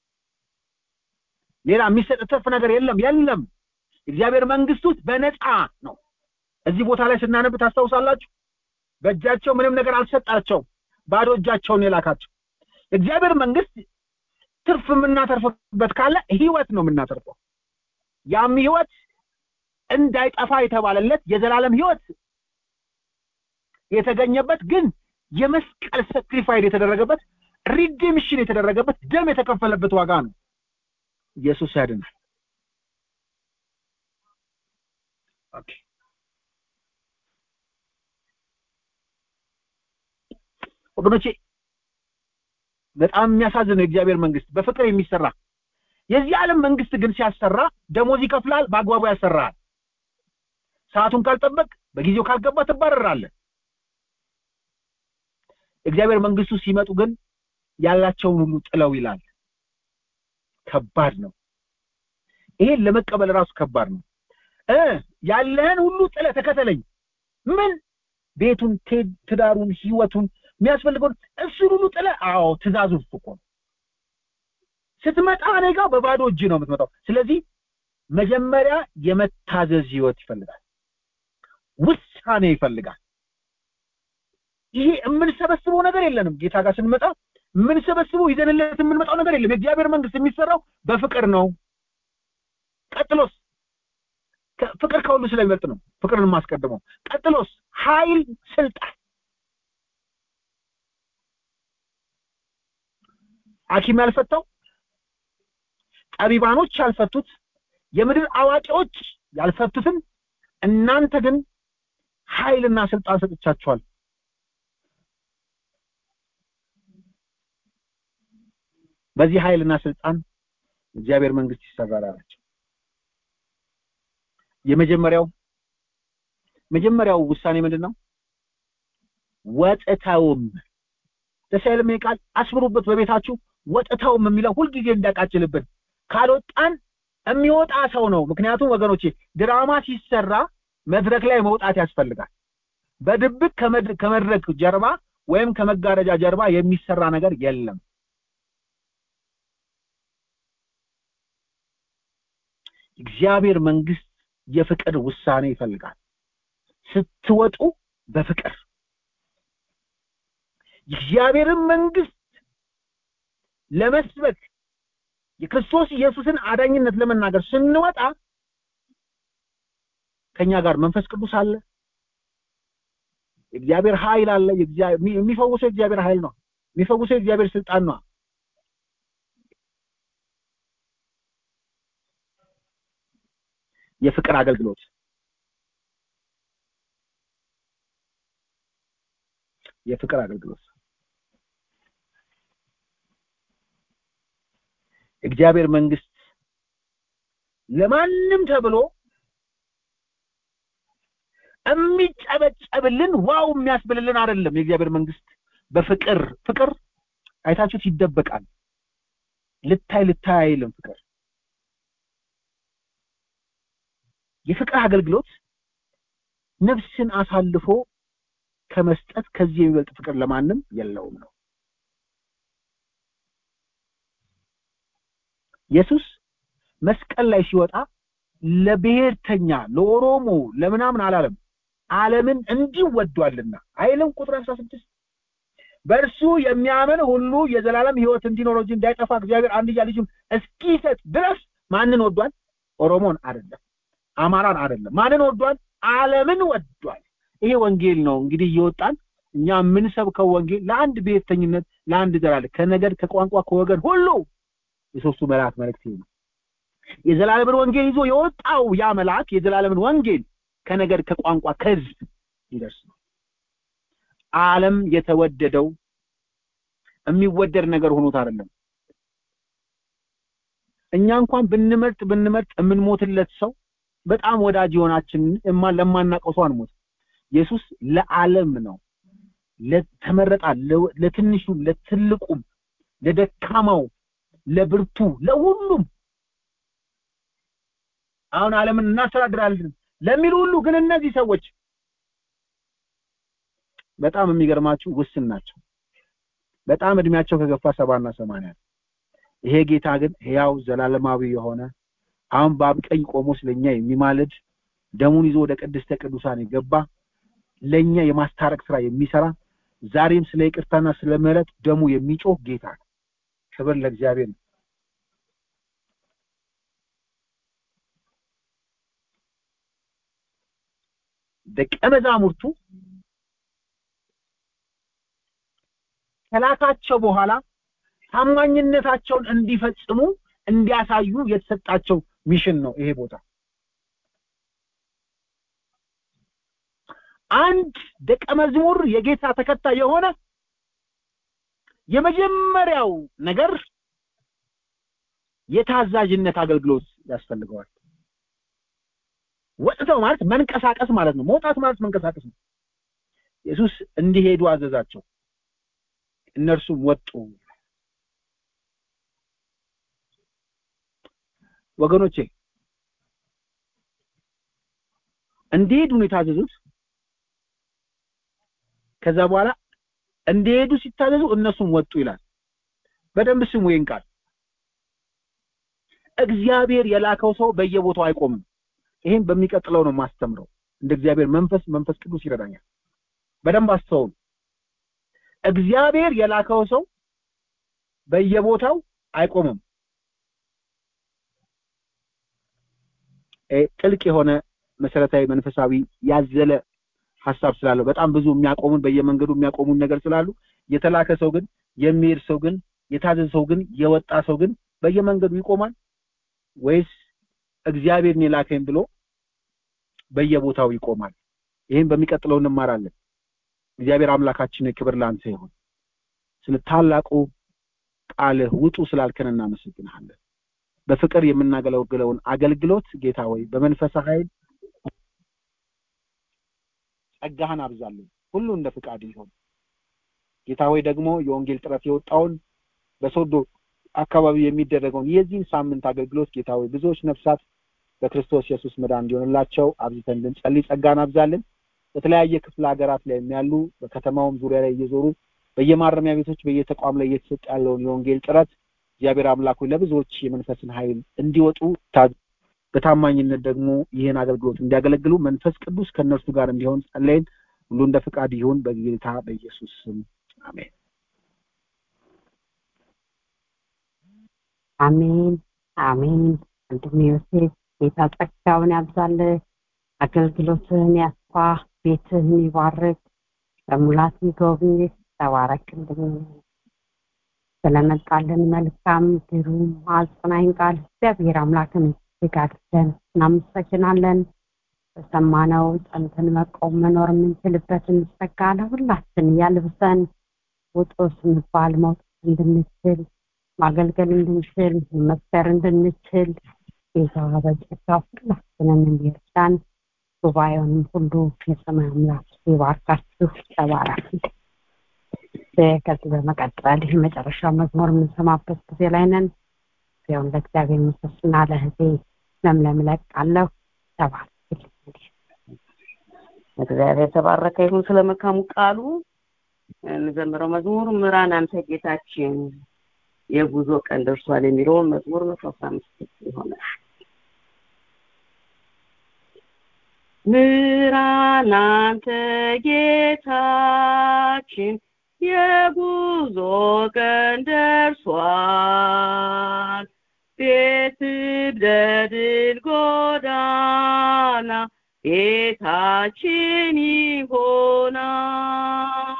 [SPEAKER 3] ሌላ የሚሰጥ ትርፍ ነገር የለም የለም። እግዚአብሔር መንግስት ውስጥ በነፃ ነው። እዚህ ቦታ ላይ ስናነብ ታስታውሳላችሁ። በእጃቸው ምንም ነገር አልሰጣቸውም፣ ባዶ እጃቸውን የላካቸው። እግዚአብሔር መንግስት ትርፍ የምናተርፍበት ካለ ህይወት ነው የምናተርፈው። ያም ህይወት እንዳይጠፋ የተባለለት የዘላለም ህይወት የተገኘበት ግን የመስቀል ሰክሪፋይድ የተደረገበት ሪዲምሽን የተደረገበት ደም የተከፈለበት ዋጋ ነው። ኢየሱስ ያድናል። ኦኬ ወገኖቼ በጣም የሚያሳዝን ነው የእግዚአብሔር መንግስት በፍቅር የሚሰራ የዚህ ዓለም መንግስት ግን ሲያሰራ ደሞዝ ይከፍላል፣ በአግባቡ ያሰራል። ሰዓቱን ካልጠበቅ በጊዜው ካልገባ ትባረራለህ። እግዚአብሔር መንግስቱ ሲመጡ ግን ያላቸውን ሁሉ ጥለው ይላል። ከባድ ነው። ይሄን ለመቀበል ራሱ ከባድ ነው። እ ያለህን ሁሉ ጥለ ተከተለኝ። ምን ቤቱን፣ ትዳሩን፣ ህይወቱን የሚያስፈልገውን እሱን ሁሉ ጥለ አዎ ትእዛዙ እሱ እኮ ነው። ስትመጣ እኔ ጋር በባዶ እጅ ነው የምትመጣው። ስለዚህ መጀመሪያ የመታዘዝ ህይወት ይፈልጋል፣ ውሳኔ ይፈልጋል። ይሄ የምንሰበስበው ነገር የለንም ጌታ ጋር ስንመጣ የምንሰበስበው ይዘንለት የምንመጣው ነገር የለም የእግዚአብሔር መንግስት የሚሰራው በፍቅር ነው ቀጥሎስ ፍቅር ከሁሉ ስለሚበልጥ ነው ፍቅርን የማስቀድመው ቀጥሎስ ኃይል ስልጣን ሐኪም ያልፈታው ጠቢባኖች ያልፈቱት የምድር አዋቂዎች ያልፈቱትን እናንተ ግን ኃይልና ስልጣን ሰጥቻችኋል በዚህ ኃይልና ስልጣን እግዚአብሔር መንግስት ይሰራል አላቸው የመጀመሪያው መጀመሪያው ውሳኔ ምንድን ነው ወጥተውም ደስ አይልም ይሄ ቃል አስምሩበት በቤታችሁ ወጥተውም የሚለው ሁልጊዜ እንዳቃጭልብን ካልወጣን የሚወጣ ሰው ነው ምክንያቱም ወገኖቼ ድራማ ሲሰራ መድረክ ላይ መውጣት ያስፈልጋል በድብቅ ከመድረክ ጀርባ ወይም ከመጋረጃ ጀርባ የሚሰራ ነገር የለም እግዚአብሔር መንግስት የፍቅር ውሳኔ ይፈልጋል ስትወጡ በፍቅር የእግዚአብሔርን መንግስት ለመስበክ የክርስቶስ ኢየሱስን አዳኝነት ለመናገር ስንወጣ ከኛ ጋር መንፈስ ቅዱስ አለ የእግዚአብሔር ኃይል አለ የሚፈውሰው የእግዚአብሔር ኃይል ነው የሚፈውሰው የእግዚአብሔር ስልጣን ነው የፍቅር አገልግሎት የፍቅር አገልግሎት እግዚአብሔር መንግስት ለማንም ተብሎ የሚጨበጨብልን ዋው የሚያስብልልን አይደለም የእግዚአብሔር መንግስት በፍቅር ፍቅር አይታችሁት ይደበቃል ልታይ ልታይ አይልም ፍቅር የፍቅር አገልግሎት ነፍስን አሳልፎ ከመስጠት ከዚህ የሚበልጥ ፍቅር ለማንም የለውም ነው ኢየሱስ መስቀል ላይ ሲወጣ ለብሔርተኛ ለኦሮሞ ለምናምን አላለም ዓለምን እንዲህ ወዷልና አይልም ቁጥር 16 በእርሱ የሚያምን ሁሉ የዘላለም ህይወት እንዲኖረው እንጂ እንዳይጠፋ እግዚአብሔር አንድያ ልጁን እስኪሰጥ ድረስ ማንን ወዷል ኦሮሞን አይደለም አማራን አይደለም ማንን ወዷል ዓለምን ወዷል ይሄ ወንጌል ነው እንግዲህ እየወጣን እኛ የምንሰብከው ወንጌል ለአንድ ብሔርተኝነት ለአንድ ዘላለ ከነገድ ከቋንቋ ከወገን ሁሉ የሶስቱ መልአክ መልእክት ነው የዘላለምን ወንጌል ይዞ የወጣው ያ መልአክ የዘላለምን ወንጌል ከነገድ ከቋንቋ ከህዝብ ይደርስ ነው ዓለም የተወደደው የሚወደድ ነገር ሆኖት አይደለም እኛ እንኳን ብንመርጥ ብንመርጥ የምንሞትለት ሰው በጣም ወዳጅ የሆናችን ለማናውቀው ሰው አንሞት ኢየሱስ ለዓለም ነው ለተመረጣ ለትንሹ ለትልቁም ለደካማው ለብርቱ ለሁሉም አሁን ዓለምን እናስተዳድራለን ለሚሉ ሁሉ ግን እነዚህ ሰዎች በጣም የሚገርማችሁ ውስን ናቸው በጣም እድሜያቸው ከገፋ ሰባና ሰማንያ ይሄ ጌታ ግን ሕያው ዘላለማዊ የሆነ አሁን በአብ ቀኝ ቆሞ ስለኛ የሚማልድ ደሙን ይዞ ወደ ቅድስተ ቅዱሳን የገባ ለኛ የማስታረቅ ስራ የሚሰራ ዛሬም ስለ ይቅርታና ስለ ምህረት ደሙ የሚጮህ ጌታ ነው ክብር ለእግዚአብሔር ነው ደቀ መዛሙርቱ ከላካቸው በኋላ ታማኝነታቸውን እንዲፈጽሙ እንዲያሳዩ የተሰጣቸው ሚሽን ነው ይሄ ቦታ አንድ ደቀ መዝሙር የጌታ ተከታይ የሆነ የመጀመሪያው ነገር የታዛዥነት አገልግሎት ያስፈልገዋል ወጥተው ማለት መንቀሳቀስ ማለት ነው መውጣት ማለት መንቀሳቀስ ነው ኢየሱስ እንዲሄዱ አዘዛቸው እነርሱም ወጡ ወገኖቼ እንዲሄዱ ነው የታዘዙት ከዛ በኋላ እንዲሄዱ ሲታዘዙ እነሱም ወጡ ይላል በደንብ ስሙ ይህን ቃል እግዚአብሔር የላከው ሰው በየቦታው አይቆምም ይሄን በሚቀጥለው ነው ማስተምረው እንደ እግዚአብሔር መንፈስ መንፈስ ቅዱስ ይረዳኛል በደንብ አስተውሉ እግዚአብሔር የላከው ሰው በየቦታው አይቆምም ጥልቅ የሆነ መሰረታዊ መንፈሳዊ ያዘለ ሀሳብ ስላለው በጣም ብዙ የሚያቆሙን በየመንገዱ የሚያቆሙን ነገር ስላሉ የተላከ ሰው ግን የሚሄድ ሰው ግን የታዘዘ ሰው ግን የወጣ ሰው ግን በየመንገዱ ይቆማል ወይስ እግዚአብሔርን የላከኝ ብሎ በየቦታው ይቆማል ይህን በሚቀጥለው እንማራለን እግዚአብሔር አምላካችን ክብር ላንተ ይሁን ስለ ታላቁ ቃልህ ውጡ ስላልከን እናመሰግንሃለን በፍቅር የምናገለግለውን አገልግሎት ጌታ ወይ በመንፈስ ኃይል ጸጋህን አብዛለን ሁሉ እንደ ፍቃድ ይሆን ጌታ ሆይ ደግሞ የወንጌል ጥረት የወጣውን በሶዶ አካባቢ የሚደረገውን የዚህን ሳምንት አገልግሎት ጌታ ሆይ ብዙዎች ነፍሳት በክርስቶስ ኢየሱስ መዳን እንዲሆንላቸው አብዝተን እንድንጸልይ ጸጋን አብዛለን በተለያየ ክፍለ ሀገራት ላይ የሚያሉ በከተማውም ዙሪያ ላይ እየዞሩ በየማረሚያ ቤቶች በየተቋም ላይ እየተሰጠ ያለውን የወንጌል ጥረት እግዚአብሔር አምላኩ ለብዙዎች የመንፈስን ኃይል እንዲወጡ በታማኝነት ደግሞ ይህን አገልግሎት እንዲያገለግሉ መንፈስ ቅዱስ ከእነርሱ ጋር እንዲሆን ጸለይን ሁሉ እንደ ፍቃድ ይሁን በጌታ በኢየሱስ ስም አሜን
[SPEAKER 1] አሜን አሜን ወንድም ዮሴፍ ጌታ ጸጋውን ያብዛል አገልግሎትህን ያስፋ ቤትህን ይባርክ በሙላት ይጎብኝ ተባረክ ስለመጣልን መልካም ግሩም አጽናኝ ቃል እግዚአብሔር አምላክን እጅግ አድርገን እናመሰግናለን በሰማነው ጸንተን መቆም መኖር የምንችልበትን ጸጋ ለሁላችን ያልብሰን ውጡ ስንባል መውጣት እንድንችል ማገልገል እንድንችል መፍጠር እንድንችል ጌታ በጸጋ ሁላችንን እንዲርዳን ጉባኤውንም ሁሉ የሰማይ አምላክ ይባርካችሁ ተባረክ ከዚህ በመቀጠል የመጨረሻ መዝሙር የምንሰማበት ጊዜ ላይ ነን ሲሆን ለእግዚአብሔር ምስስና ለህዜ ለምለም ለቃለሁ ተባረክ
[SPEAKER 2] እግዚአብሔር የተባረከ ይሁን ስለ መልካሙ ቃሉ እንዘምረው መዝሙር ምራን አንተ ጌታችን የጉዞ ቀን ደርሷል የሚለውን መዝሙር መቶ አስራ አምስት ይሆናል ምራን አንተ ጌታችን የጉዞ ቀን ደርሷል ቤት በድል ጎዳና ቤታችን ይሆናል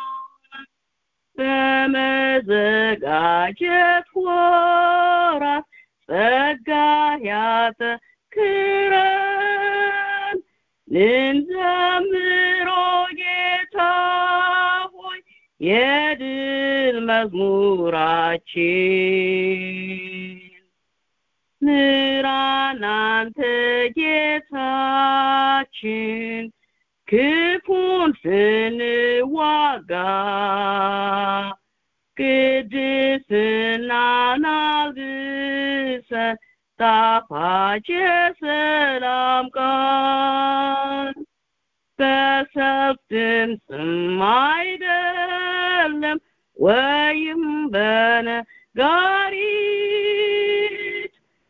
[SPEAKER 2] በመዘጋጀት ወራት ጸጋ ያጠክረን ልንዘምሮ ጌታ ሆይ የድል መዝሙራችን ምራን አንተ ጌታችን ክፉን ስንዋጋ ቅድስናን አልብሰን ጣፋጭ የሰላም ቃል በሰልፍ ድምፅም አይደለም ወይም በነጋሪት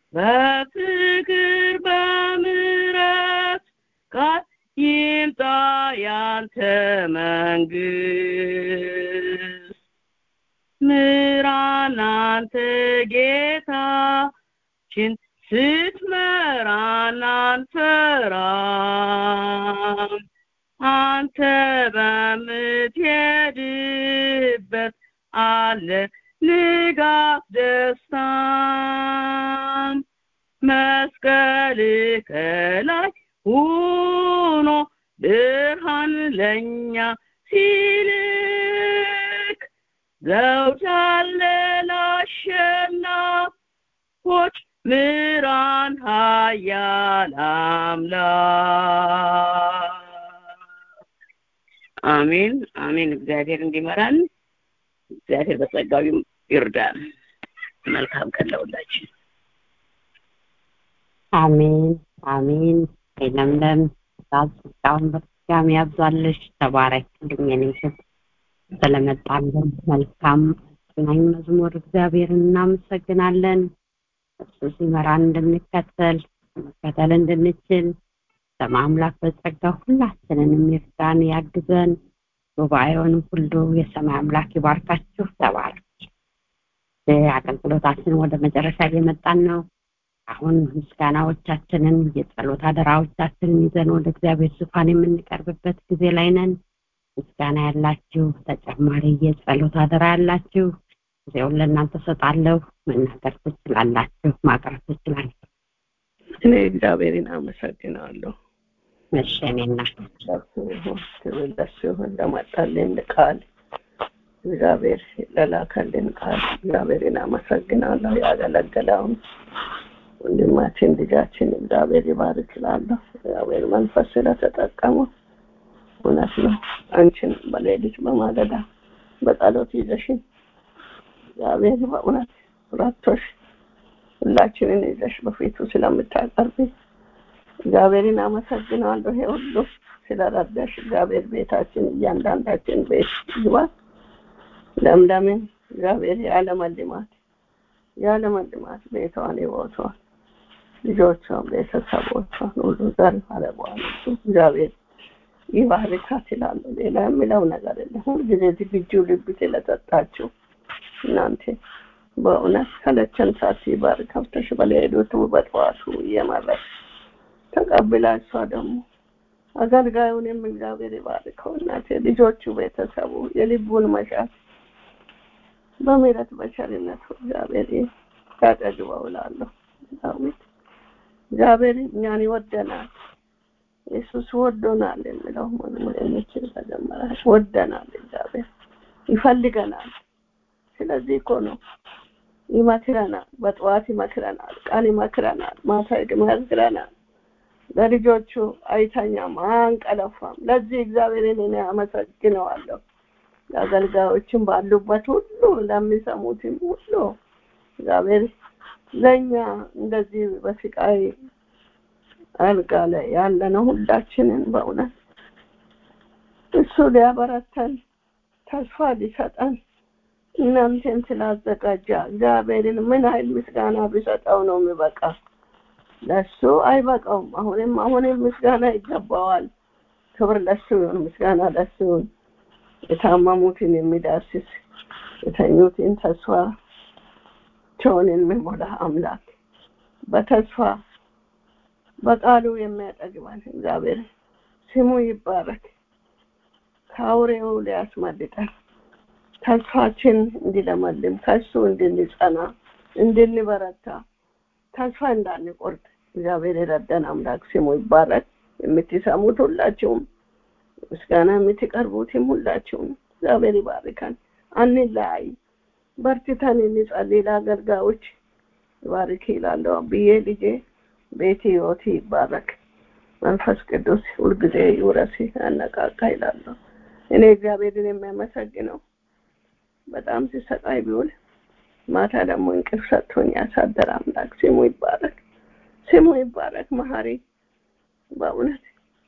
[SPEAKER 2] በፍቅር በምረት ቃል ይምጣ ያንተ መንግስት ምራን አንተ ጌታችን ስትመራን አንፈራም አንተ በምትሄድበት አለ ንጋት ደስታም መስቀል ከላይ ሆኖ ብርሃን ለኛ ሲልክ ዘውድ አለ ላሸናፎች ምራን ሀያል አምላክ አሜን አሜን እግዚአብሔር እንዲመራን እግዚአብሔር በጸጋው ይርዳን መልካም ቀን ለሁላችን
[SPEAKER 1] አሜን አሜን ለምለም ጸጋውን በድጋሚ ያብዛልሽ ተባረክ ልኝኔሽን ስለመጣልን መልካም አጽናኝ መዝሙር እግዚአብሔርን እናመሰግናለን እሱ ሲመራን እንድንከተል መከተል እንድንችል ለማምላክ በጸጋ ሁላችንን የሚርዳን ያግዘን ጉባኤውንም ሁሉ የሰማይ አምላክ ይባርካችሁ። ተባረክ። አገልግሎታችን ወደ መጨረሻ እየመጣን ነው። አሁን ምስጋናዎቻችንን የጸሎት አደራዎቻችንን ይዘን ወደ እግዚአብሔር ዙፋን የምንቀርብበት ጊዜ ላይ ነን። ምስጋና ያላችሁ ተጨማሪ የጸሎት አደራ ያላችሁ ጊዜውን ለእናንተ ሰጣለሁ። መናገር ትችላላችሁ፣ ማቅረብ ትችላላችሁ።
[SPEAKER 5] እኔ እግዚአብሔርን አመሰግናለሁ።
[SPEAKER 1] እሺ እኔ እናት
[SPEAKER 5] ለሱ ይሁን ክብር ለሱ ይሁን ለመጣልን ቃል እግዚአብሔር ለላከልን ቃል እግዚአብሔርን አመሰግናለሁ። ያገለገለውን ወንድማችን ልጃችን እግዚአብሔር ይባርክ እላለሁ። እግዚአብሔር መንፈስ ስለተጠቀመው እውነት ነው። አንቺን በሌሊት በማለዳ በጸሎት ይዘሽን እግዚአብሔር በእውነት ረቶሽ ሁላችንን ይዘሽ በፊቱ ስለምታቀርቢ እግዚአብሔርን አመሰግናለሁ። ይሄ ሁሉ ስለረዳሽ እግዚአብሔር ቤታችን እያንዳንዳችን ቤት ይግባ። ለምለምን እግዚአብሔር ያለመልማት ያለመልማት ቤቷን ህይወቷን ልጆቿን ቤተሰቦቿን ሁሉ ዘር አለበዋል እግዚአብሔር ይባርካት ይላሉ። ሌላ የሚለው ነገር የለም። ሁልጊዜ ዝግጁ ልብ ስለሰጣችሁ እናንተ በእውነት ሰለቸን ሳትባር ከፍተሽ በሌሊቱ በጠዋቱ እየመረች ተቀብላ እሷ ደግሞ አገልጋዩንም እግዚአብሔር ይባርከው። እናቴ ልጆቹ፣ ቤተሰቡ የልቡን መሻት በምሕረት በቸርነቱ እግዚአብሔር ያጠግበው እላለሁ። ዳዊት እግዚአብሔር እኛን ይወደናል፣ ኢየሱስ ወዶናል የሚለው መዝሙር የሚችል ተጀመረ። ወደናል፣ እግዚአብሔር ይፈልገናል። ስለዚህ እኮ ነው ይመክረናል። በጠዋት ይመክረናል፣ ቀን ይመክረናል፣ ማታ ይመክረናል። ለልጆቹ አይተኛም፣ አንቀለፋም። ለዚህ እግዚአብሔርን እኔ አመሰግነዋለሁ። ለአገልጋዮችም ባሉበት ሁሉ ለሚሰሙትም ሁሉ እግዚአብሔር ለእኛ እንደዚህ በስቃይ አልጋ ላይ ያለነው ሁላችንን በእውነት እሱ ሊያበረተን ተስፋ ሊሰጠን እናንተን ስላዘጋጃ እግዚአብሔርን ምን ያህል ምስጋና ቢሰጠው ነው የሚበቃ? ለሱ አይበቃውም። አሁንም አሁንም ምስጋና ይገባዋል። ክብር ለሱ ይሁን፣ ምስጋና ለሱ ይሁን። የታመሙትን የሚዳስስ የተኙትን ተስፋቸውን የሚሞላ አምላክ በተስፋ በቃሉ የሚያጠግበን እግዚአብሔር ስሙ ይባረክ። ከአውሬው ሊያስመልጠን ተስፋችን እንዲለመልም ከሱ እንድንጸና እንድንበረታ ተስፋ እንዳንቆርጥ እግዚአብሔር የረዳን አምላክ ስሙ ይባረክ። የምትሰሙት ሁላችሁም ምስጋና የምትቀርቡትም ሁላችሁም እግዚአብሔር ይባርካል። አንለያይ፣ በርትተን እንጸልይ። ለአገልጋዮች ይባርክ ይላለሁ ብዬ ልጄ ቤት ህይወት ይባረክ። መንፈስ ቅዱስ ሁልጊዜ ይውረስ ያነቃቃ ይላለሁ። እኔ እግዚአብሔርን የሚያመሰግነው በጣም ሲሰቃይ ቢውል ማታ ደግሞ እንቅልፍ ሰጥቶኝ ያሳደረ አምላክ ስሙ ይባረክ፣ ስሙ ይባረክ። መሀሪ በእውነት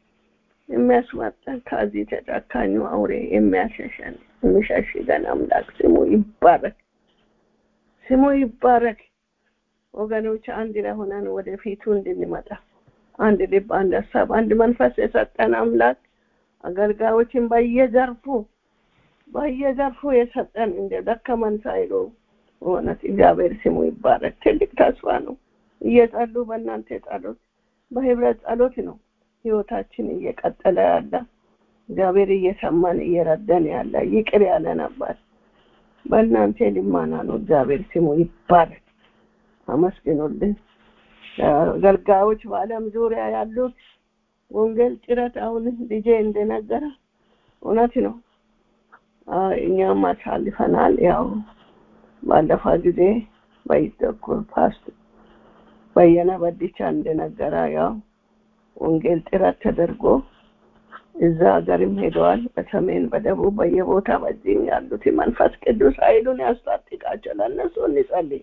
[SPEAKER 5] የሚያስመጣን ከዚህ ተጨካኙ አውሬ የሚያሸሸን የሚሸሽገን አምላክ ስሙ ይባረክ፣ ስሙ ይባረክ። ወገኖች አንድ ላይ ሆነን ወደፊቱ እንድንመጣ አንድ ልብ፣ አንድ ሀሳብ፣ አንድ መንፈስ የሰጠን አምላክ አገልጋዮችን በየዘርፉ በየዘርፉ የሰጠን እንደ ደከመን ሳይሉ እውነት እግዚአብሔር ስሙ ይባረክ። ትልቅ ተስፋ ነው። እየጸሉ በእናንተ ጸሎት በህብረት ጸሎት ነው ህይወታችን እየቀጠለ ያለ እግዚአብሔር እየሰማን እየረዳን ያለ ይቅር ያለ ነበር። በእናንተ ልማና ነው። እግዚአብሔር ስሙ ይባረክ። አመስግኑልን። አገልጋዮች በዓለም ዙሪያ ያሉት ወንጌል ጭረት አሁን ልጄ እንደነገረ እውነት ነው። እኛም አሳልፈናል። ያው ባለፈ ጊዜ በይተኩር ፓስት በየነ በዲቻ እንደነገረ ያው ወንጌል ጥረት ተደርጎ እዛ ሀገርም ሄደዋል። በሰሜን በደቡብ በየቦታ በዚህም ያሉት መንፈስ ቅዱስ ኃይሉን ያስታጥቃቸው። ለእነሱ እንጸልይ።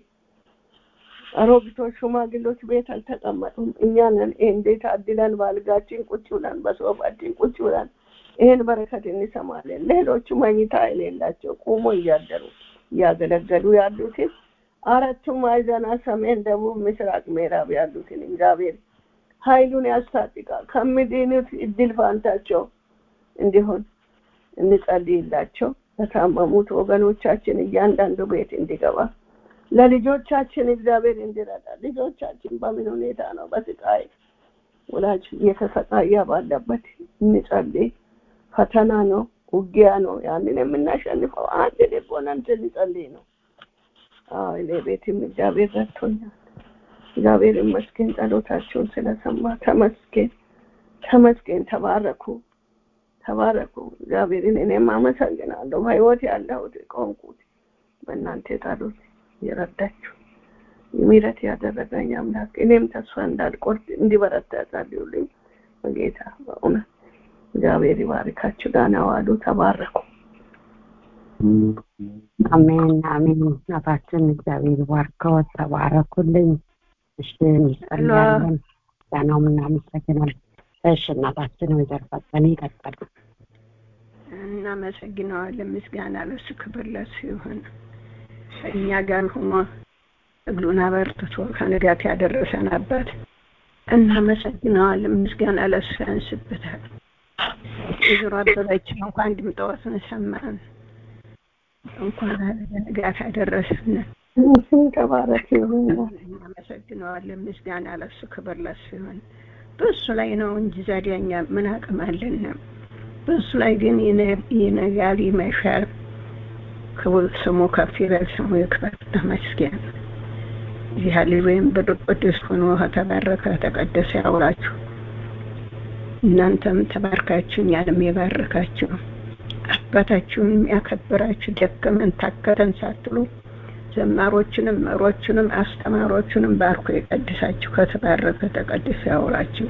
[SPEAKER 5] አሮጊቶች፣ ሽማግሎች ቤት አልተቀመጡም። እኛንን እንዴት አድለን በአልጋችን ቁጭ ብለን በሶፋችን ቁጭ ብለን ይህን በረከት እንሰማለን። ሌሎቹ መኝታ የሌላቸው ቁሞ እያደሩ እያገለገሉ ያሉትን አራቱም ማዕዘና ሰሜን፣ ደቡብ፣ ምስራቅ፣ ምዕራብ ያሉትን እግዚአብሔር ኃይሉን ያስታጥቃል። ከሚድኑት እድል ፋንታቸው እንዲሆን እንጸልይላቸው ለታመሙት ወገኖቻችን እያንዳንዱ ቤት እንዲገባ ለልጆቻችን እግዚአብሔር እንዲረዳ ልጆቻችን በምን ሁኔታ ነው በስቃይ ወላጅ እየተሰቃየ ባለበት እንጸልይ ፈተና ነው ውጊያ ነው ያንን የምናሸንፈው አንድ ልብ ሆነን ስንጸልይ ነው አዎ እኔ ቤትም እግዚአብሔር ረድቶኛል እግዚአብሔር ይመስገን ጸሎታቸውን ስለሰማ ተመስገን ተመስገን ተባረኩ ተባረኩ እግዚአብሔርን እኔም አመሰግናለሁ በህይወት ያለሁት ቆንኩት በእናንተ ጸሎት የረዳችሁ ምሕረት ያደረገኝ አምላክ እኔም ተስፋ እንዳልቆርጥ እንዲበረታ ጸልዩልኝ በጌታ በእውነት እግዚአብሔር ይባርካችሁ ዳና ዋሉ ተባረኩ
[SPEAKER 1] አሜን አሜን እናታችን እግዚአብሔር ባርከው ተባረኩልኝ እሺ እንጸልያለን ዳናውም እናመሰግናለን እሺ እናታችን ወይዘሮ ፈጠነ ይቀጥሉ
[SPEAKER 6] እናመሰግነዋለን ምስጋና ለሱ ክብር ለሱ ይሁን ከእኛ ጋር ሆኖ እግሉን አበርትቶ ከንጋት ያደረሰን አባት እናመሰግነዋለን ምስጋና ለሱ ያንስበታል ወይዘሮ አበበችን እንኳን ድምጠወትን ሰማን እንኳን ንጋት አደረሰን
[SPEAKER 5] ስም ተባረክ ይሁን
[SPEAKER 6] እናመሰግነዋለን ምስጋና ለሱ ክብር ለሱ ይሁን በእሱ ላይ ነው እንጂ ዛዲያኛ ምን አቅም አለን በእሱ ላይ ግን ይነጋል ይመሻል ክቡር ስሙ ከፍ ይበል ስሙ ይክበር ተመስገን እዚህ ልጅ ወይም በቅዱስ ሆኖ ተባረከ ተቀደሰ ያውላችሁ እናንተም ተባርካችሁ እኛንም የባረካችሁ አባታችሁን የሚያከብራችሁ ደከመን ታከተን ሳትሉ ዘማሮችንም መሮችንም አስተማሮችንም ባርኮ የቀድሳችሁ ከተባረከ ተቀድሶ ያውላችሁ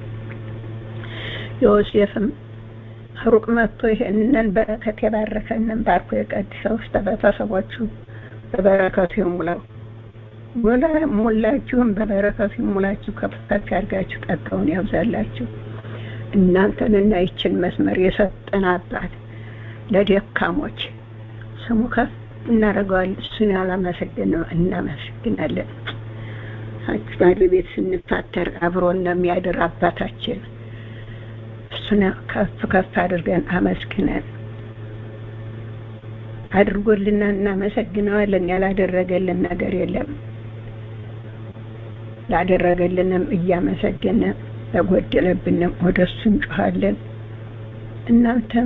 [SPEAKER 6] ዮሴፍም ሩቅ መጥቶ ይሄንን በረከት የባረከንን ባርኮ የቀድሰው ውስጥ ቤተሰቦቹ በበረከቱ ይሙላው ሙላ ሙላችሁም በበረከቱ ይሙላችሁ ከፍ ከፍ ያድርጋችሁ ጠቀውን ያብዛላችሁ እናንተንና ይችን መስመር የሰጠን አባት ለደካሞች ስሙ ከፍ እናደርገዋለን እሱን ያላመሰግን እናመሰግናለን አክባሪ ቤት ስንፋተር አብሮን የሚያድር አባታችን እሱን ከፍ ከፍ አድርገን አመስግነን አድርጎልና እናመሰግነዋለን ያላደረገልን ነገር የለም ላደረገልንም እያመሰገነ ለጎደለብንም ወደ እሱ እንጮኋለን እናንተም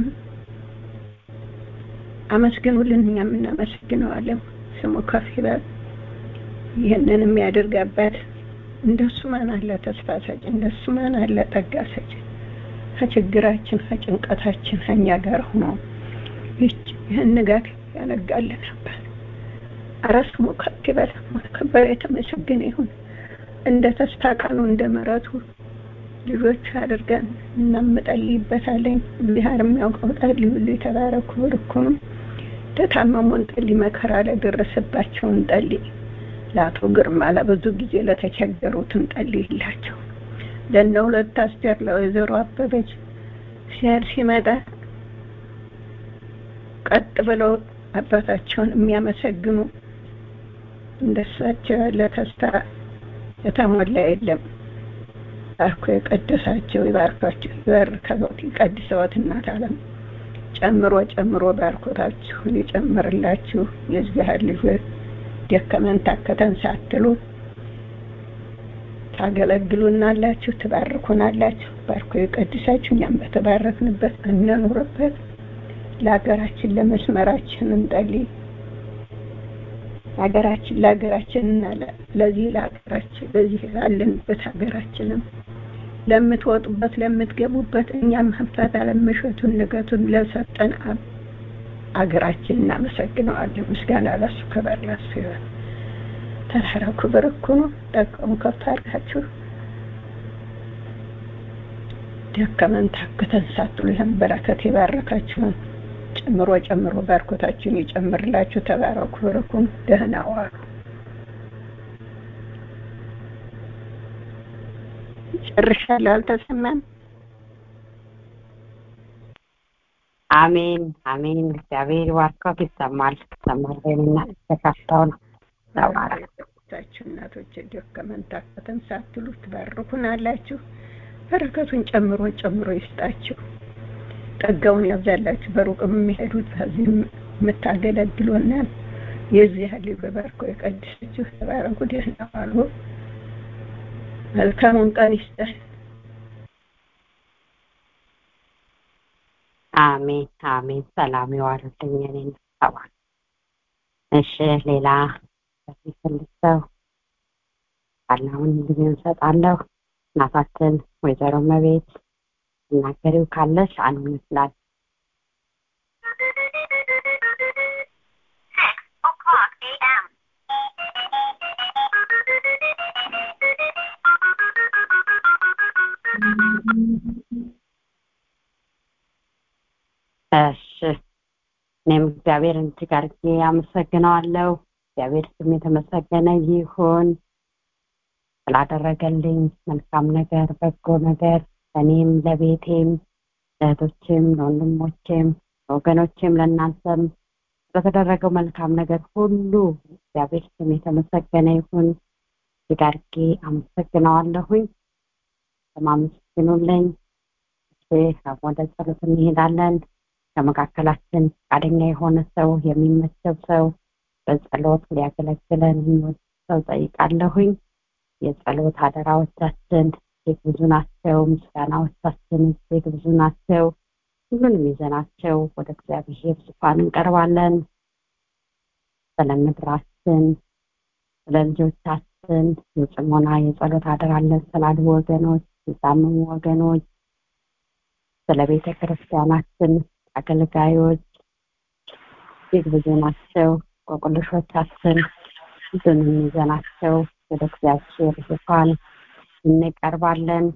[SPEAKER 6] አመስግኑልን እኛም እናመሰግነዋለን ስሙ ከፍ ይበል ይህንን የሚያደርግ አባት እንደሱ ማን አለ ተስፋ ሰጭ እንደሱ ማን አለ ጠጋ ሰጭ ከችግራችን ከጭንቀታችን ከኛ ጋር ሆኖ ይህን ንጋት ያነጋልን አባት አረ ስሙ ከፍ ይበል ከበረ የተመሰገነ ይሁን እንደ ተስፋ ቃሉ እንደ ምሕረቱ ልጆች አድርገን እናምጠልይበታለን እግዚአብሔር የሚያውቀው ጠሊ ሁሉ የተባረኩ ብርኩኑ ለታመሙን ጠሊ መከራ ለደረሰባቸውን ጠሊ ለአቶ ግርማ ለብዙ ጊዜ ለተቸገሩትን ጠሊ ይላቸው ለእነ ሁለት አስቴር ለወይዘሮ አበበች ሲያድ ሲመጣ ቀጥ ብለው አባታቸውን የሚያመሰግኑ እንደሳቸው ያለ ተስፋ የተሞላ የለም ባርኮ የቀደሳቸው ይባርካቸው ይባርከዎት ይቀድሰዎት እናት አለም ጨምሮ ጨምሮ ባርኮታችሁን ይጨምርላችሁ የእግዚአብሔር ልጆች ደከመን ታከተን ሳትሉ ታገለግሉናላችሁ ትባርኩናላችሁ ባርኮ የቀድሳችሁ እኛም በተባረክንበት እንኑርበት ለሀገራችን ለመስመራችን እንጸልይ ሀገራችን ለሀገራችን እና ለዚህ ለሀገራችን ለዚህ ላለንበት ሀገራችንም ለምትወጡበት ለምትገቡበት እኛም ሀብታት አለመሸቱን ንገቱን ለሰጠን አብ ሀገራችን እናመሰግነዋለን ምስጋና ለሱ ክብር ለሱ ይሆን ተራራው ክብር እኮ ነው ጠቀሙ ከፍ አድርጋችሁ ደከመን ታክተን ሳትሉ ይህን በረከት የባረካችሁን ጨምሮ ጨምሮ ባርኮታችሁን ይጨምርላችሁ ተባረኩ ብርኩም ደህና ዋሉ ጨርሻለሁ አልተሰማም
[SPEAKER 1] አሜን አሜን እግዚአብሔር ባርኮት ይሰማል ተማሪንና ተካፍተውን
[SPEAKER 6] ታችሁ እናቶች ደከመን ታከተን ሳትሉ ትባርኩናላችሁ በረከቱን ጨምሮ ጨምሮ ይስጣችሁ ጸጋውን ያብዛላችሁ። በሩቅም የሚሄዱት ከዚህም የምታገለግሉናል የዚህ ያህል በባርኮ የቀድሳችሁ ተባረኩ። ደህና ዋሉ። መልካሙን ቀን ይስጠን።
[SPEAKER 1] አሜን አሜን። ሰላም ይዋልልኝ። እኔን ተባል እሺ፣ ሌላ የሚፈልግ ሰው አሁን ጊዜ እንሰጣለሁ። እናታችን ወይዘሮ መቤት እናገሪው ካለሽ አንድ ይመስላል። እሺ እኔም እግዚአብሔርን እጅግ አድርጌ አመሰግነዋለሁ። እግዚአብሔር ስም የተመሰገነ ይሁን ስላደረገልኝ መልካም ነገር፣ በጎ ነገር ለእኔም ለቤቴም ለእህቶችም ለወንድሞቼም ለወገኖቼም ለእናንተም ስለተደረገው መልካም ነገር ሁሉ እግዚአብሔር ስም የተመሰገነ ይሁን። እጅግ አድርጌ አመሰግነዋለሁኝ። ለማመስግኑልኝ ወደ ጸሎት እንሄዳለን። ከመካከላችን ፈቃደኛ የሆነ ሰው የሚመቸው ሰው በጸሎት ሊያገለግለን የሚወድ ሰው ጠይቃለሁኝ። የጸሎት አደራዎቻችን እጅግ ብዙ ናቸው። ምስጋናዎቻችን እጅግ ብዙ ናቸው። ሁሉንም ይዘናቸው ወደ እግዚአብሔር ዙፋን እንቀርባለን። ስለ ምድራችን፣ ስለ ልጆቻችን የጽሞና የጸሎት አደራለን ስላሉ ወገኖች፣ የታመሙ ወገኖች፣ ስለ ቤተ ክርስቲያናችን አገልጋዮች እጅግ ብዙ ናቸው። ቆቁልሾቻችን ሁሉንም ይዘናቸው ወደ እግዚአብሔር ዙፋን እንቀርባለን።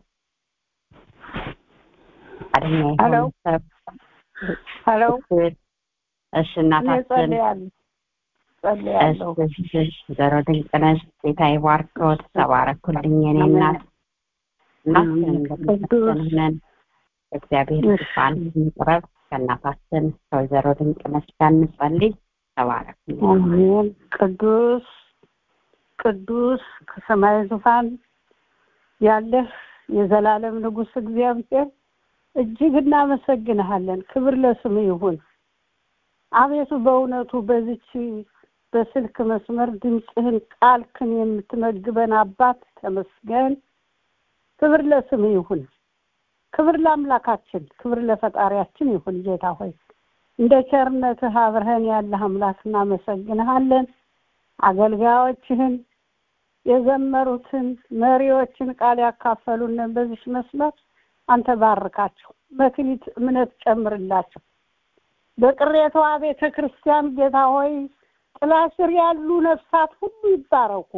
[SPEAKER 1] ፈቃደኛ የሆነ ሰብ
[SPEAKER 7] ሄሎ
[SPEAKER 1] እሺ፣ እናታችን
[SPEAKER 7] ጸልያለሁ።
[SPEAKER 1] ዘሮ ድንቅነሽ ጌታ ይባርክዎት። ተባረኩልኝ የኔ እናት ሁላችንም እንደተሰነን እግዚአብሔር ዙፋን እንቅረብ። ከእናታችን ከወይዘሮ ድንቅነሽ ጋር እንጸልይ። ተባረኩልኝ።
[SPEAKER 7] አሜን። ቅዱስ ቅዱስ ከሰማይ ዙፋን ያለህ የዘላለም ንጉሥ እግዚአብሔር እጅግ እናመሰግንሃለን። ክብር ለስም ይሁን። አቤቱ በእውነቱ በዚች በስልክ መስመር ድምፅህን ቃልክን የምትመግበን አባት ተመስገን። ክብር ለስም ይሁን። ክብር ለአምላካችን፣ ክብር ለፈጣሪያችን ይሁን። ጌታ ሆይ እንደ ቸርነትህ አብረህን ያለህ አምላክ እናመሰግንሃለን። አገልጋዮችህን የዘመሩትን መሪዎችን ቃል ያካፈሉንን በዚች መስመር አንተ ባርካቸው፣ መክሊት እምነት ጨምርላቸው። በቅሬታዋ ቤተ ክርስቲያን ጌታ ሆይ ጥላ ስር ያሉ ነፍሳት ሁሉ ይባረኩ።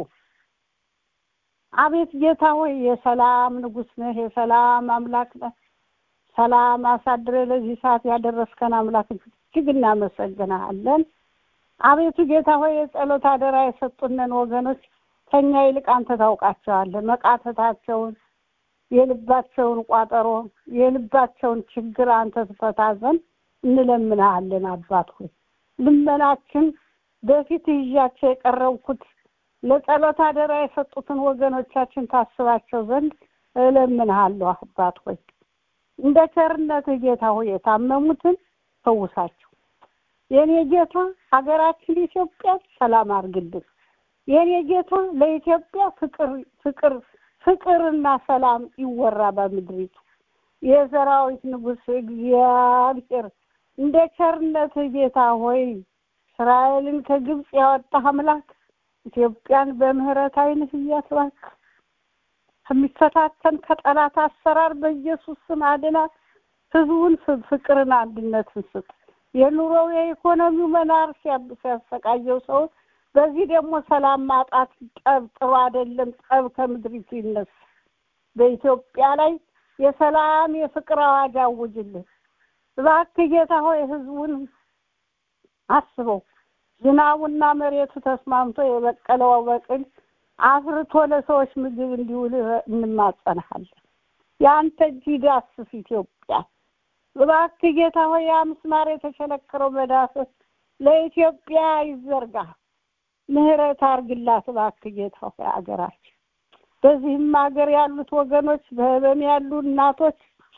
[SPEAKER 7] አቤት ጌታ ሆይ የሰላም ንጉሥ ነህ፣ የሰላም አምላክ ነህ። ሰላም አሳድረ ለዚህ ሰዓት ያደረስከን አምላክ እጅግ እናመሰግናለን። አቤቱ ጌታ ሆይ የጸሎት አደራ የሰጡንን ወገኖች ከኛ ይልቅ አንተ ታውቃቸዋለህ። መቃተታቸውን፣ የልባቸውን ቋጠሮ፣ የልባቸውን ችግር አንተ ትፈታ ዘንድ እንለምንሃለን። አባት ሆይ ልመናችን በፊት ይዣቸው የቀረብኩት ለጸሎት አደራ የሰጡትን ወገኖቻችን ታስባቸው ዘንድ እለምንሃለሁ። አባት ሆይ እንደ ቸርነትህ ጌታ ሆይ የታመሙትን ፈውሳቸው። የኔ ጌታ ሀገራችን ኢትዮጵያ ሰላም አድርግልን። የኔ ጌታ ለኢትዮጵያ ፍቅር ፍቅር ፍቅርና ሰላም ይወራ በምድሪቱ። የሰራዊት ንጉሥ እግዚአብሔር እንደ ቸርነትህ ጌታ ሆይ እስራኤልን ከግብፅ ያወጣህ አምላክ ኢትዮጵያን በምህረት ዓይንህ እያስባክ ከሚፈታተን ከጠላት አሰራር በኢየሱስ ስም አድናት። ህዝቡን ፍቅርን፣ አንድነትን ስጥ። የኑሮው የኢኮኖሚው መናር ሲያሰቃየው ሰው በዚህ ደግሞ ሰላም ማጣት ጠብ ጥሩ አይደለም። ጠብ ከምድሪቱ ይነሳ። በኢትዮጵያ ላይ የሰላም የፍቅር አዋጅ አውጅልን እባክህ ጌታ ሆይ ህዝቡን አስበው። ዝናቡና መሬቱ ተስማምቶ የበቀለው በቅል አፍርቶ ለሰዎች ምግብ እንዲውል እንማጸንሃለን። የአንተ እጅ ዳስስ ኢትዮጵያ እባክህ ጌታ ሆይ ያ ምስማር የተሸነከረው መዳሰስ ለኢትዮጵያ ይዘርጋ። ምህረት አርግላት እባክህ ጌታ ሆይ አገራችን። በዚህም ሀገር ያሉት ወገኖች በህመም ያሉ እናቶች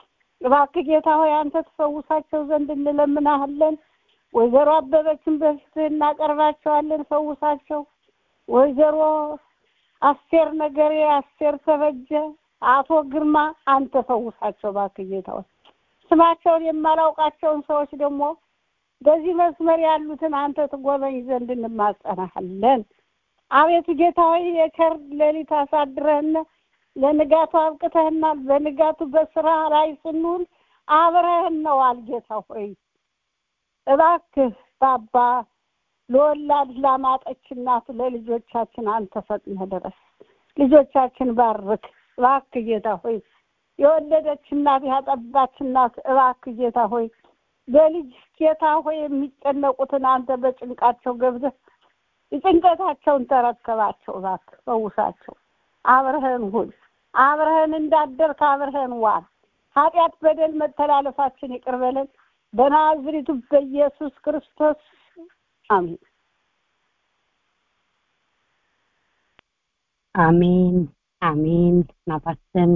[SPEAKER 7] እባክህ ጌታ ሆይ አንተ ትፈውሳቸው ዘንድ እንለምናሃለን። ወይዘሮ አበበችን በፊትህ እናቀርባቸዋለን፣ ፈውሳቸው። ወይዘሮ አስቴር ነገሬ፣ አስቴር ተበጀ፣ አቶ ግርማ አንተ ፈውሳቸው እባክህ ጌታ ሆይ። ስማቸውን የማላውቃቸውን ሰዎች ደግሞ በዚህ መስመር ያሉትን አንተ ትጎበኝ ዘንድ እንማጸናሃለን። አቤቱ ጌታ ሆይ የቸር ሌሊት አሳድረህና ለንጋቱ አብቅተህናል። በንጋቱ በስራ ላይ ስንውል አብረህን ነዋል። ጌታ ሆይ እባክህ ባባ ለወላድ ላማጠች እናት ለልጆቻችን አንተ ፈጥነህ ድረስ። ልጆቻችን ባርክ እባክህ ጌታ ሆይ የወለደች እናት ያጠባች እናት እባክህ ጌታ ሆይ በልጅ ጌታ ሆይ የሚጨነቁትን አንተ በጭንቃቸው ገብተህ የጭንቀታቸውን ተረከባቸው። እባክህ ፈውሳቸው። አብረህን ሁን። አብረህን እንዳደርክ አብረህን ዋል። ኃጢአት፣ በደል፣ መተላለፋችን ይቅር በለን በናዝሪቱ በኢየሱስ ክርስቶስ አሜን።
[SPEAKER 1] አሜን አሜን። ናታችን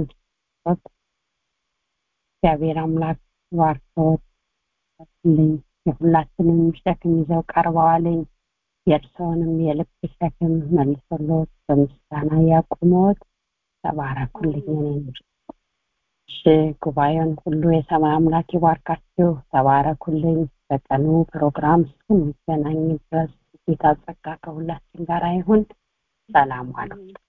[SPEAKER 1] እግዚአብሔር አምላክ ባርኮት ልኝ የሁላችንም ሸክም ይዘው ቀርበዋልኝ። የእርስዎንም የልብ ሸክም መልሶሎት በምስጋና ያቁሞት። ተባረኩልኝ። እኔም እሺ፣ ጉባኤውን ሁሉ የሰማይ አምላክ ይባርካችሁ። ተባረኩልኝ። በቀኑ ፕሮግራም እስክንገናኝ ድረስ ጌታ ጸጋ ከሁላችን ጋር ይሁን። ሰላም ዋሉ።